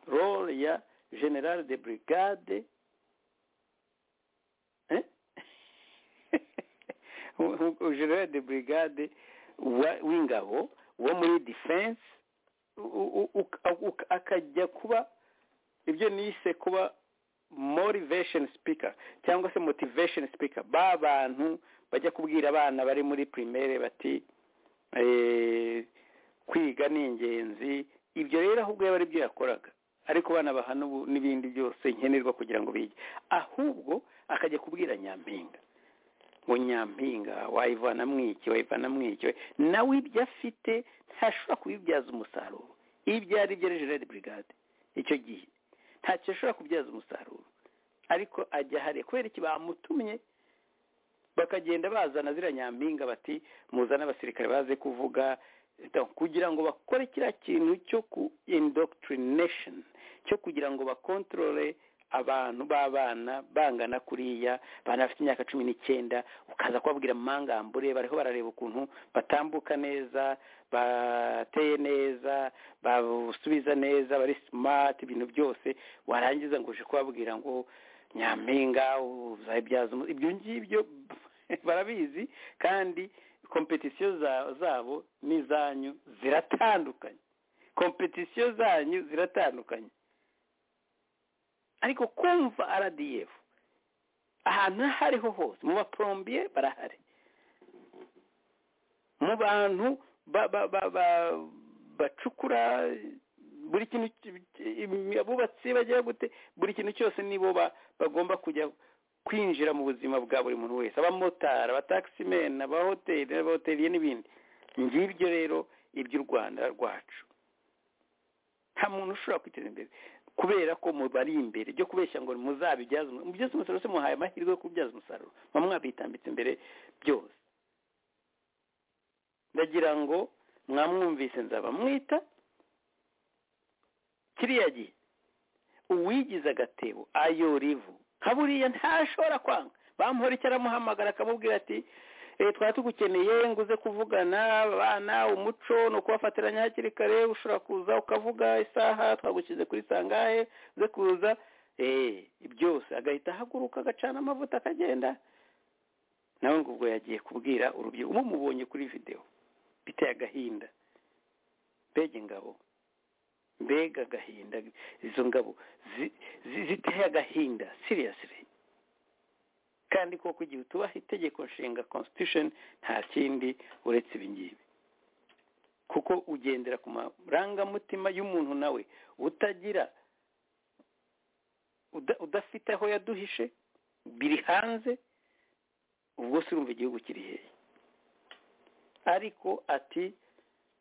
role ya general de brigade Eh? general de brigade wa- w'ingabo wo muri defense u- u- u- u- akajya kuba ibyo nise kuba motivation speaker cyangwa se motivation speaker ba bantu bajya kubwira abana bari muri primaire bati eh, kwiga ni ingenzi ibyo rero ahubwo yaba ari byo yakoraga ariko bana bahana ubu n'ibindi byose nkenerwa kugira ngo bige ahubwo akajya kubwira nyampinga ngo nyampinga wayivanamo iki wayivanamo iki nawe ibyo afite ntashobora kubibyaza umusaruro ibyo ari byo ari gerard brigade icyo gihe ntacyo ashobora kubyaza umusaruro ariko ajya hariya kubera iki bamutumye bakagenda bazana ziriya nyampinga bati muzane abasirikare baze kuvuga Donc, kugira ngo bakore kiriya kintu cyo ku indoctrination cyo kugira ngo bakontorore abantu b'abana bangana kuriya bana bafite imyaka cumi n'icyenda ukaza kubabwira mu mangambure bariho barareba ukuntu batambuka neza bateye neza basubiza neza bari smart ibintu byose warangiza ngo uje kubabwira ngo nyampinga uzabibyaza umu- ibyo ngibyo barabizi kandi kompetisiyo za- zabo n'izanyu ziratandukanye kompetisiyo zanyu ziratandukanye ariko kumva rdf ahantu aho ariho hose mu baporombiye barahari mu bantu ba- ba- ba- ba- bacukura buri kintu abubatsi bajya gute buri kintu cyose nibo ba- bagomba kujya kwinjira mu buzima bwa buri muntu wese abamotari abatakisimeni abahoteli n'abahoteliye n'ibindi ngibyo rero iby'u rwanda rwacu nta muntu ushobora kwiteza imbere kubera ko mubari imbere byo kubeshya ngo muzabibyaze mubyaze umusaruro se muhaye amahirwe yo kubyaza umusaruro muba mwabitambitse imbere byose ndagira ngo mwamwumvise nzaba mwita kiriya gihe uwigize agatebo ayora ivu nka buriya ntashobora kwanga bamuhora icyo aramuhamagara akamubwira ati twari tugukeneye ngo uze kuvugana abana umuco ni ukubafatiranya hakiri kare ushobora kuza ukavuga isaha twagushyize kuri sangahe uze kuza byose agahita ahaguruka agacana amavuta akagenda nawe ngo ubwo yagiye kubwira urubyiruko uba mubonye kuri videwo biteye agahinda mbega ingabo mbega agahinda izo ngabo ziteye agahinda siriyasire kandi koko igihe utubaha itegeko nshinga constitution nta kindi uretse ibingibi kuko ugendera ku marangamutima y'umuntu nawe utagira udafite aho yaduhishe biri hanze ubwo si urumva igihugu kiri hehe ariko ati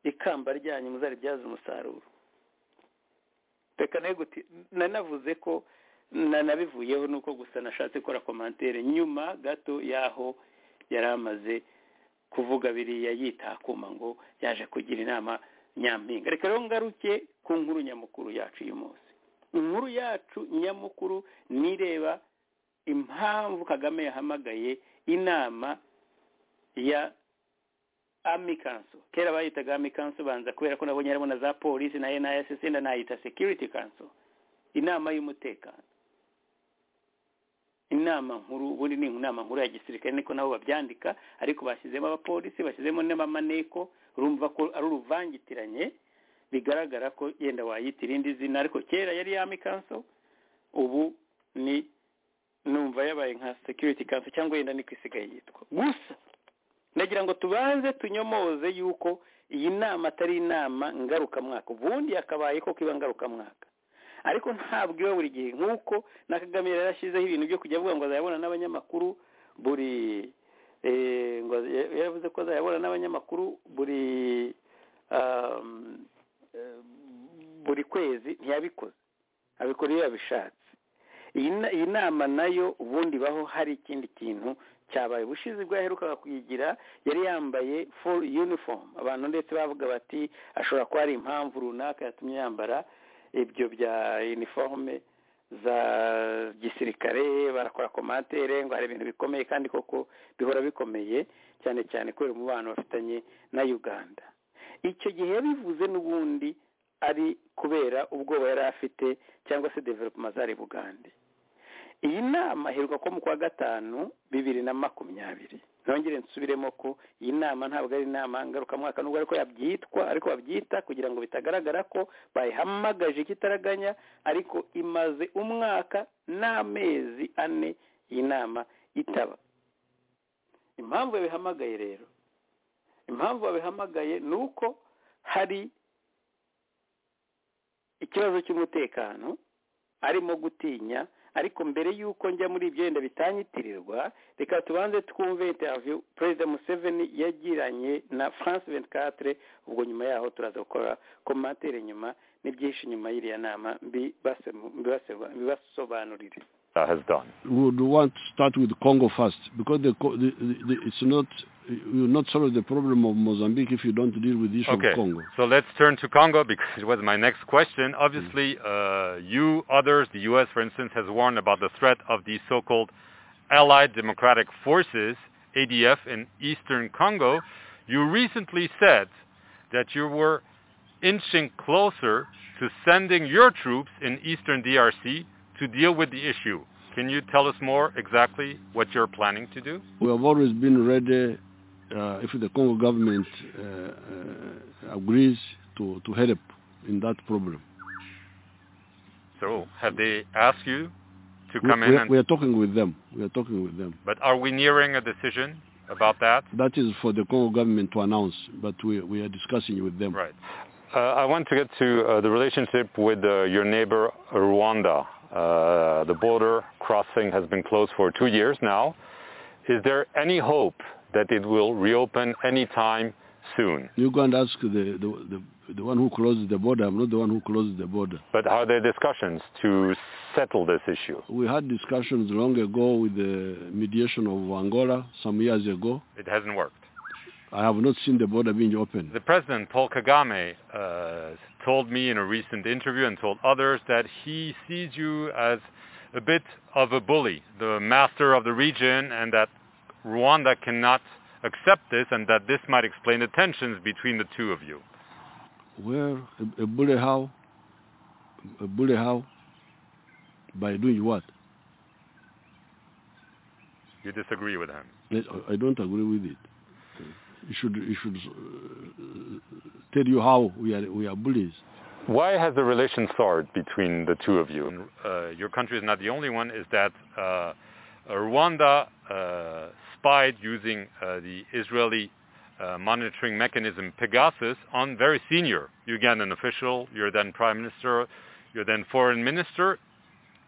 ikamba ryanyu muzaribyaze umusaruro reka nanavuze ko nanabivuyeho nuko gusa nashatse gukora komantere nyuma gato y'aho yari amaze kuvuga biriya yitakuma ngo yaje kugira inama nyampinga reka rero ngaruke ku nkuru nyamukuru yacu uyu munsi inkuru yacu nyamukuru nireba impamvu kagame yahamagaye inama ya amikanso kera bayitaga amikanso banza kubera ko nabonye harimo na za polisi na nayasesi na nayita security kanso inama y'umutekano inama nkuru ubundi ni inama nkuru ya gisirikare niko nabo babyandika ariko bashyizemo abapolisi bashyizemo n'amamaneko urumva ko ari uruvangitiranye bigaragara ko yenda wayita irindi zina ariko kera yari yami kanso ubu ni numva yabaye nka security kanso cyangwa yenda niko isigaye yitwa gusa ndagira ngo tubanze tunyomoze yuko iyi nama atari inama ngarukamwaka ubundi yakabaye ko kiba ngarukamwaka ariko ntabwo iba buri gihe nk'uko na kagame yarashyizeho ibintu byo kujya avuga ngo azayabona n'abanyamakuru buri ngo yaravuze ko azayabona n'abanyamakuru buri buri kwezi ntiyabikoze abikora iyo yabishatse iyi nama nayo ubundi ibaho hari ikindi kintu cyabaye ubushize bwo yaherukaga kuyigira yari yambaye full uniform abantu ndetse bavuga bati ashobora kuba ari impamvu runaka yatumye yambara ibyo bya iniforume za gisirikare barakora komantere ngo hari ibintu bikomeye kandi koko bihora bikomeye cyane cyane kubera umubano bafitanye na uganda icyo gihe yabivuze n'ubundi ari kubera ubwoba yari afite cyangwa se developuma zari bugande iyi nama iheruka ko mu kwa gatanu bibiri na makumyabiri nongere nsubiremo ko iyi nama ntabwo ari inama ngarukamwaka nubwo ariko yabyitwa ariko babyita kugira ngo bitagaragara ko bayihamagaje ikitaraganya ariko imaze umwaka n'amezi ane iyi nama itaba impamvu babihamagaye rero impamvu babihamagaye ni uko hari ikibazo cy'umutekano arimo gutinya ariko mbere y'uko njya muri ibyo yenda bitanyitirirwa reka tubanze twumve interiviyu perezida museveni yagiranye na france ventikatire ubwo nyuma yaho turaza gukora komantere nyuma n'ibyinshi nyuma y'iriya nama mbibasobanurire has done. Would want to start with Congo first because the, the, the, it's not you will not solve the problem of Mozambique if you don't deal with the issue okay. of Congo. So let's turn to Congo because it was my next question. Obviously, uh, you, others, the U.S., for instance, has warned about the threat of the so-called Allied Democratic Forces, ADF, in eastern Congo. You recently said that you were inching closer to sending your troops in eastern DRC to deal with the issue. Can you tell us more exactly what you're planning to do? We have always been ready uh, if the Congo government uh, uh, agrees to, to help in that problem. So have they asked you to we, come in? we, and, we are talking with them. We are talking with them. but are we nearing a decision about that? That is for the Congo government to announce, but we, we are discussing with them. Right. Uh, I want to get to uh, the relationship with uh, your neighbor Rwanda. Uh, the border crossing has been closed for two years now. Is there any hope that it will reopen anytime soon? You go and ask the, the, the, the one who closed the border. I'm not the one who closed the border. But are there discussions to settle this issue? We had discussions long ago with the mediation of Angola some years ago. It hasn't worked. I have not seen the border being opened. The president, Paul Kagame, uh, told me in a recent interview and told others that he sees you as a bit of a bully, the master of the region, and that Rwanda cannot accept this and that this might explain the tensions between the two of you. Well, a, a bully how? A bully how? By doing what? You disagree with him? I don't agree with it. It should, it should uh, tell you how we are, we are bullies. Why has the relation soured between the two of you? Uh, your country is not the only one. Is that uh, Rwanda spied using the Israeli monitoring mechanism Pegasus on very senior Ugandan official, your then prime minister, your then foreign minister.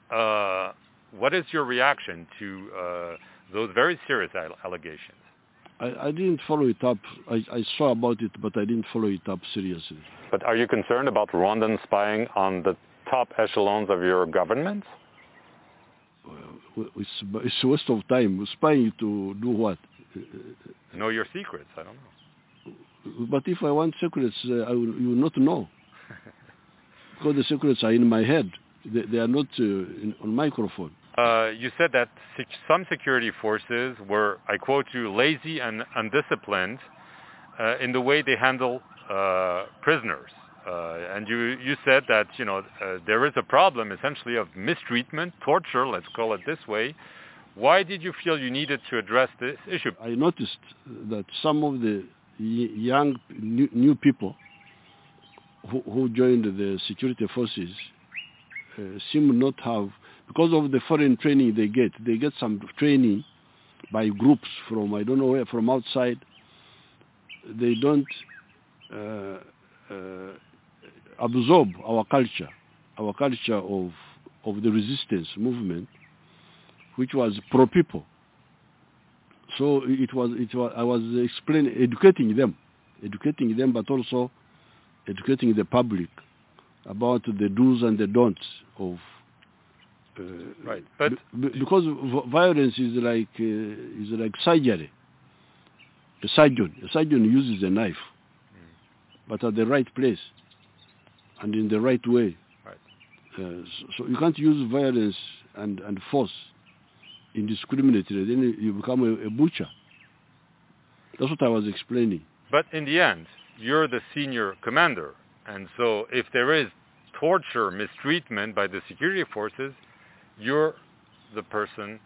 what is your reaction to those very serious allegations? I, I, didn't follow it up. I, I, saw about it, but I didn't follow it up seriously. But are you concerned about Rwandan spying on the top echelons of your government? Well, it's, it's a waste of time. Spying to do what? Know your secrets. I don't know. But if I want secrets, uh, I will, you will not know. because the secrets are in my head. They, they are not uh, in, on microphone. Uh, you said that sec- some security forces were, I quote you, lazy and undisciplined uh, in the way they handle uh, prisoners. and you, you said that, you know, there is a problem essentially of mistreatment, torture, let's call it this way. Why did you feel you needed to address this issue? I noticed that some of the young, new, new people who, who, joined the security forces seem not have because of the foreign training they get. They get some training by groups from I don't know where, from outside. They don't uh, uh, absorb our culture, our culture of of the resistance movement, which was pro people. So it was it was I was explaining educating them, educating them, but also educating the public about the do's and the don'ts of uh, right, but b- because violence is like uh, is like surgery. A surgeon, a surgeon uses a knife, mm. but at the right place and in the right way. Right. Uh, so, so, you can't use violence and, and force indiscriminately. Then you become a, a butcher. That's what I was explaining. But in the end, you're the senior commander, and so if there is torture, mistreatment by the security forces, you're the person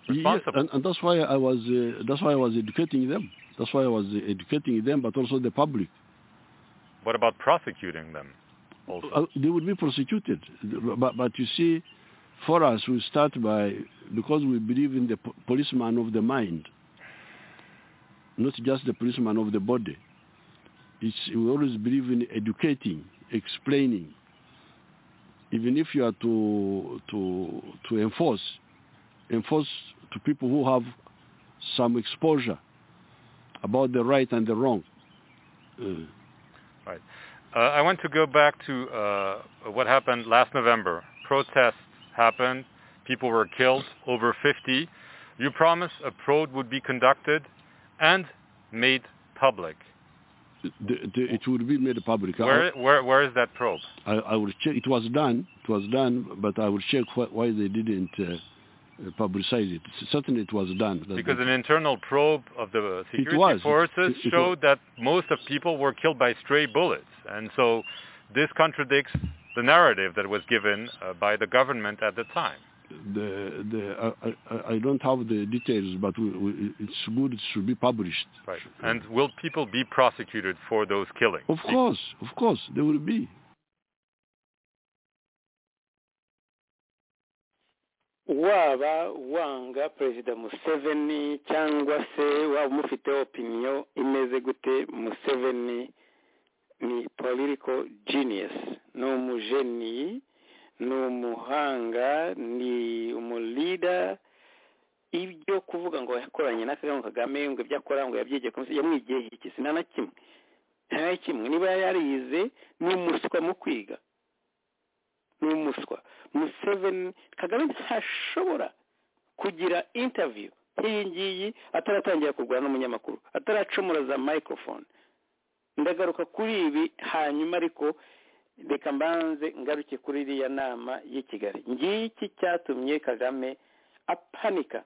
responsible. Yeah, and, and, that's why I was uh, that's why I was educating them. That's why I was educating them, but also the public. What about prosecuting them? Also, uh, they would be prosecuted. But, but you see, for us, we start by because we believe in the po- policeman of the mind, not just the policeman of the body. It's, we always believe in educating, explaining, even if you are to to to enforce enforce to people who have some exposure about the right and the wrong uh. right uh, i want to go back to uh, what happened last november protests happened people were killed over 50 you promised a probe would be conducted and made public the, the, it would be made public. Where, where, where is that probe? I, I will check. It was done. It was done, but I will check wh- why they didn't uh, publicize it. Certainly, it was done. That because an internal probe of the security forces it, it, showed it that most of people were killed by stray bullets, and so this contradicts the narrative that was given uh, by the government at the time. The, the, I, I, don't have the details, but we, we, it's good. It should be published. Right. And will people be prosecuted for those killings? Of course, of course, they will be. waba wanga perezida museveni cyangwa se waba umufiteho opiniyo imeze gute museveni ni political genius ni umujeniyi ni umuhanga ni umulida ibyo kuvuga ngo yakoranye na Selena Kagame ngo ibyo akora ngo yabyigiye komisiyo yamwigeye iki sina na kimwe nta na kimwe niba yarize ni umuswa mu kwiga ni umuswa museveni kagame ntashobora kugira intaviyu nk'iyi ngiyi ataratangira kurwana n'umunyamakuru ataracumura za microphone ndagaruka kuri ibi hanyuma ariko reka mbanze ngaruke kuri iriya nama y'i kigali ngiki cyatumye kagame apanika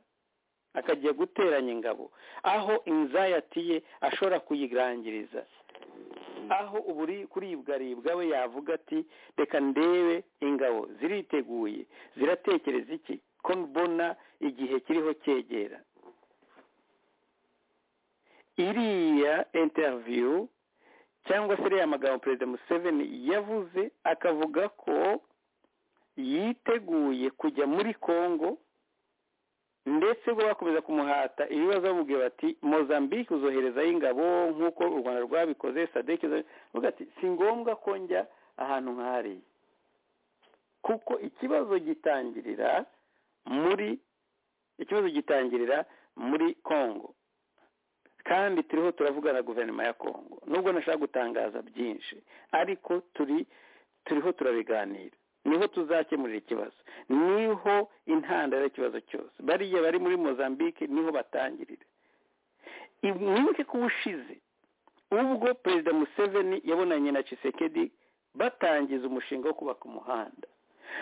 akajya guteranya ingabo aho inzayati ye ashobora kuyirangiriza aho uburi kuribwaribwa we yavuga ati reka ndebe ingabo ziriteguye ziratekereza iki ko mbona igihe kiriho cyegera iriya interiviyu cyangwa se iriya magambo perezida museveni yavuze akavuga ko yiteguye kujya muri congo ndetse ubwo bakomeza kumuhata ibibazo bamubwira bati mozambique uzoherezayo ingabo nk'uko u rwanda rwabikoze sadeke uvuga ati si ngombwa ko njya ahantu nk'ahariya kuko ikibazo gitangirira muri ikibazo gitangirira muri congo kandi turiho turavugana guverinoma ya congo nubwo nashaka gutangaza byinshi ariko turi turiho turabiganira niho tuzakemurira ikibazo niho intandaro y'ikibazo cyose bariya bari muri mozambique niho batangirira mwibuke ko ubushize ubwo perezida museveni yabonanye na cisekedi batangiza umushinga wo kubaka umuhanda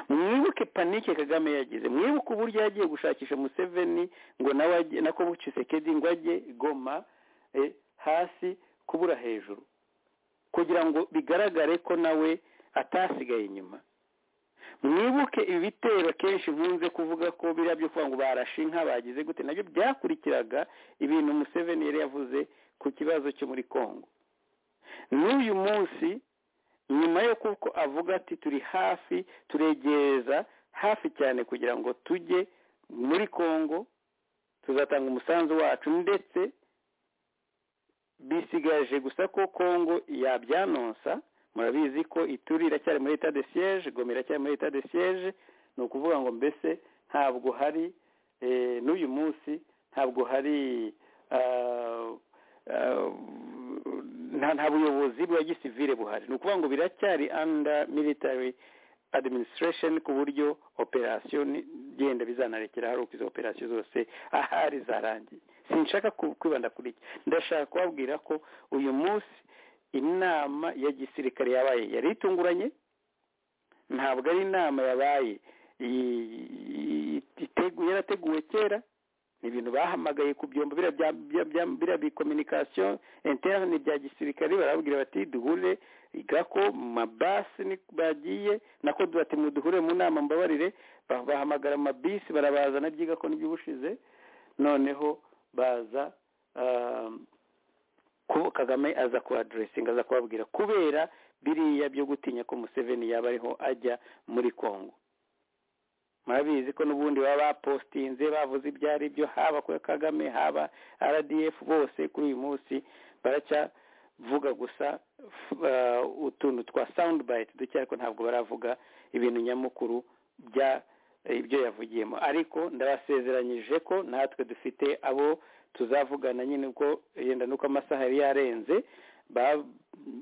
mwibuke panike kagame yagize mwibuke uburyo yagiye gushakisha museveni ngo nawe nako bucisekedi ngo ajye goma hasi kubura hejuru kugira ngo bigaragare ko nawe atasigaye inyuma mwibuke ibitero kenshi nkunze kuvuga ko biriya byo kuvuga ngo barashe inka bagize gute nabyo byakurikiraga ibintu museveni yari yavuze ku kibazo cyo muri congo n'uyu munsi nyuma yo kuko avuga ati turi hafi turegereza hafi cyane kugira ngo tujye muri congo tuzatanga umusanzu wacu ndetse bisigaje gusa ko congo yabyanonsa murabizi ko ituri iracyari muri leta de siyeje goma iracyari muri leta de siyeje ni ukuvuga ngo mbese ntabwo hari n'uyu munsi ntabwo hari nta buyobozi bwa gisivire buhari ni ukuvuga ngo biracyari anda military administration ku buryo operasiyo genda bizanarekera hari uko izo operasiyo zose ahari zarangiye sinshaka kwibanda kuri iki ndashaka kubabwira ko uyu munsi inama ya gisirikare yabaye yari itunguranye ntabwo ari inama yabaye yarateguwe kera ni ibintu bahamagaye ku byombo biriya bikominikasiyo interne bya gisirikare barabwira bati duhure gako mu mabasi bagiye nako bati muduhure mu nama mbabarire bahamagara amabisi barabazana byigako nibyo ubushize noneho baza ko kagame aza kuhaduresinga aza kubabwira kubera biriya byo gutinya ko museveni yaba ariho ajya muri congo murabizi ko n'ubundi baba bapostinze bavuze ibyo ari byo haba kuri kagame haba rdf bose kuri uyu munsi baracyavuga gusa utuntu twa sound bite duke ariko ntabwo baravuga ibintu nyamukuru bya ibyo yavugiyemo ariko ndabasezeranyije ko natwe dufite abo tuzavugana nyine uko yenda nuko amasaha yari yarenze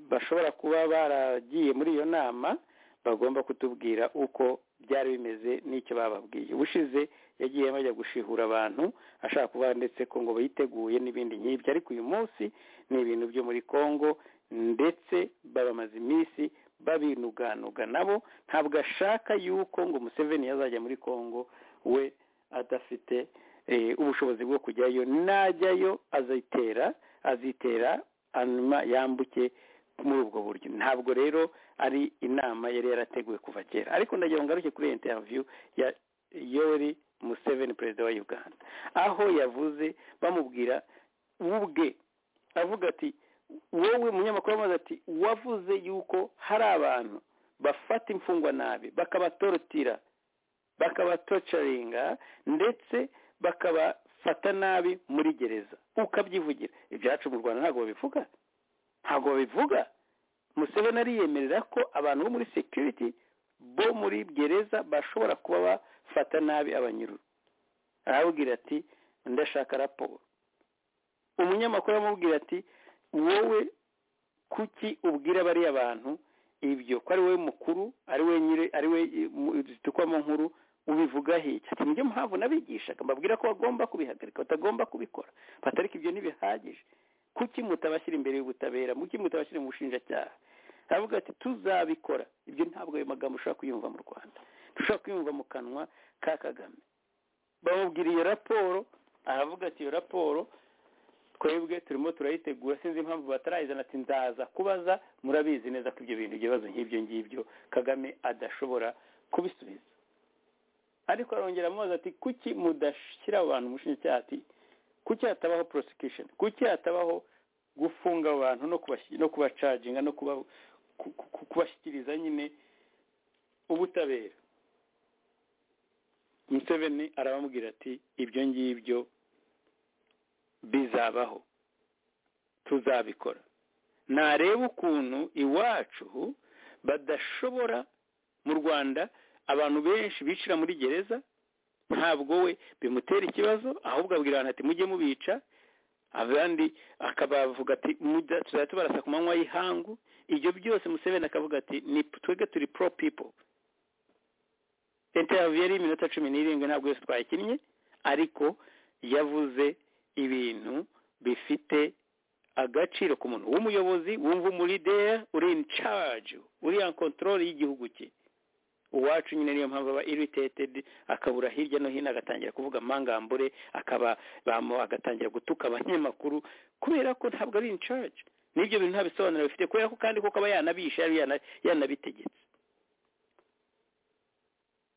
bashobora kuba baragiye muri iyo nama bagomba kutubwira uko byari bimeze n'icyo bababwiye ubushize yagiye bajya gushihura abantu ashaka kuvuga ndetse ko ngo biteguye n'ibindi nk'ibyo ariko uyu munsi ni ibintu byo muri congo ndetse babamaze iminsi babinuganuga nabo ntabwo ashaka yuko ngo museveni yazajya muri congo we adafite ubushobozi bwo kujyayo najyayo azitera azitera hanyuma yambuke muri ubwo buryo ntabwo rero ari inama yari yarateguwe kuva kera ariko ndagira ngo ngaruke kuri interiviyu ya yori museveni perezida wa uganda aho yavuze bamubwira ubwe avuga ati wowe munyamakuru wamaze ati wavuze yuko hari abantu bafata imfungwa nabi bakabatorotira bakabatocaringa ndetse bakabafata nabi muri gereza ukabyivugira ibyacu mu rwanda ntabwo babivuga ntabwo babivuga museveni ariyemerera ko abantu bo muri security bo muri gereza bashobora kuba bafata nabi abanyururu arababwira ati ndashaka raporo umunyamakuru aramubwira ati wowe kuki ubwira bariya bantu ibyo ko ari wowe mukuru ari we nyiri ari we zitukwamo nkuru ubivuga hirya ati mujye muhavu n'abigishaga mbabwira ko bagomba kubihagarika batagomba kubikora batarika ibyo ntibihagije kuki mutabashyira imbere y'ubutabera muki mutabashyira mu bushinjacyaha aravuga ati tuzabikora ibyo ntabwo ayo magambo ushobora kuyumva mu rwanda dushobora kuyumva mu kanwa ka kagame bamubwira iyo raporo aravuga ati iyo raporo twebwe turimo turayitegura sinzi impamvu batarayizana ati ndaza kubaza murabizi neza ko ibyo bintu ibibazo nk'ibyo ngibyo kagame adashobora kubisubiza ariko arongera amubaza ati kuki mudashyira abantu umushinjacyaha ati kuki hatabaho prosecution kuki hatabaho gufunga abantu no kubacaginga no kubashyikiriza nyine ubutabera museveni arabamubwira ati ibyo ngibyo bizabaho tuzabikora nareba ukuntu iwacu badashobora mu rwanda abantu benshi bicira muri gereza ntabwo we bimutera ikibazo ahubwo abwira abantu ati mujye mubica abandi akabavuga ati tuzajya tubarasa ku manywa y'ihangu ibyo byose museveni akavuga ati ni twebwe turi pro pipo interiviyu yari iminota cumi n'irindwi ntabwo yose twayikinnye ariko yavuze ibintu bifite agaciro ku muntu w'umuyobozi wumva umurideri uri in charge uri en control y'igihugu cye uwacu nyine niyo mpamvu aba irritated akabura hirya no hino agatangira kuvuga amangambure akaba agatangira gutuka abanyamakuru kubera ko ntabwo ari in charge n'ibyo bintu nta bisobanuro bifite kubera ko kandi kuko aba yanabishe yanabitegetse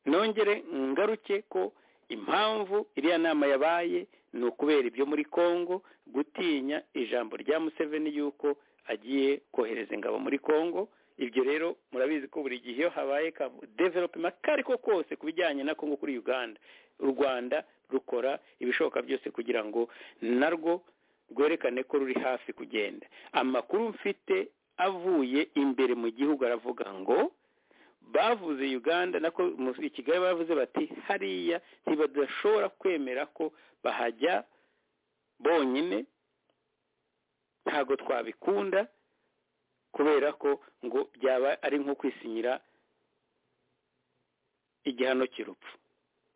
nongere ngaruke ko impamvu iriya nama yabaye ni ukubera ibyo muri congo gutinya ijambo rya museveni yuko agiye kohereza ingabo muri congo ibyo rero murabizi ko buri gihe iyo habaye developima kariko kose ku bijyanye na congo kuri uganda u rwanda rukora ibishoboka byose kugira ngo narwo rwerekane ko ruri hafi kugenda amakuru mfite avuye imbere mu gihugu aravuga ngo bavuze uganda nako i kigali bavuze bati hariya ntibadashobora kwemera ko bahajya bonyine ntabwo twabikunda kubera ko ngo byaba ari nko kwisinyira igihano cy'urupfu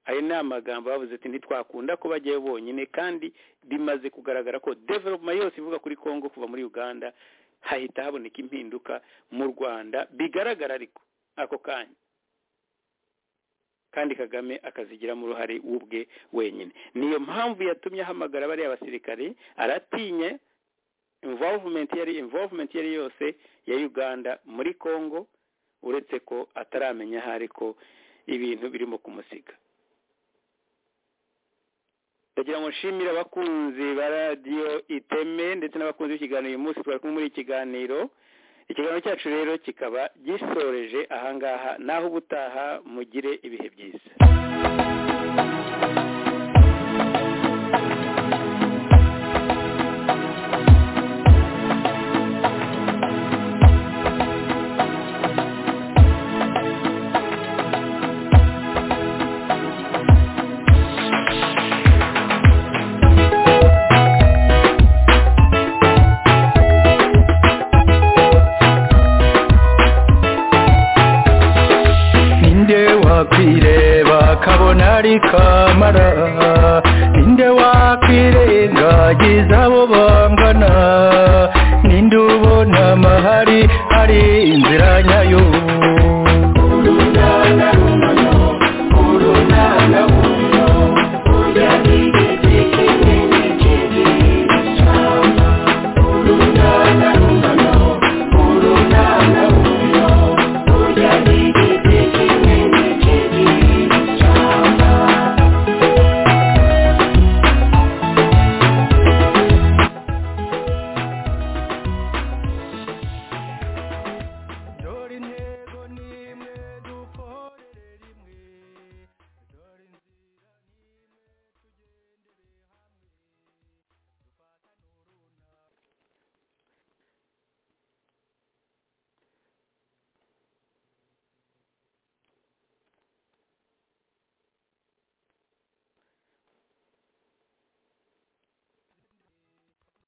ayo ni amagambo bavuze ati ntitwakunda ko bajyayo bonyine kandi bimaze kugaragara ko developuma yose ivuga kuri congo kuva muri uganda hahita haboneka impinduka mu rwanda bigaragara ariko ako kanya kandi kagame akazigiramo uruhare ubwe wenyine niyo mpamvu yatumye ahamagara bariya basirikare aratinye involvement yari involvement yari yose ya uganda muri congo uretse ko ataramenya aho ariko ibintu birimo kumusiga ndagira ngo nshimire abakunzi ba radiyo iteme ndetse n'abakunzi b'ikiganiro uyu munsi twari kumwe muri ikiganiro ikiganiro cyacu rero kikaba gisoreje ahangaha naho ubutaha mugire ibihe byiza wakwireba kabona ari kamara ninde wakwirengagiza abo bangana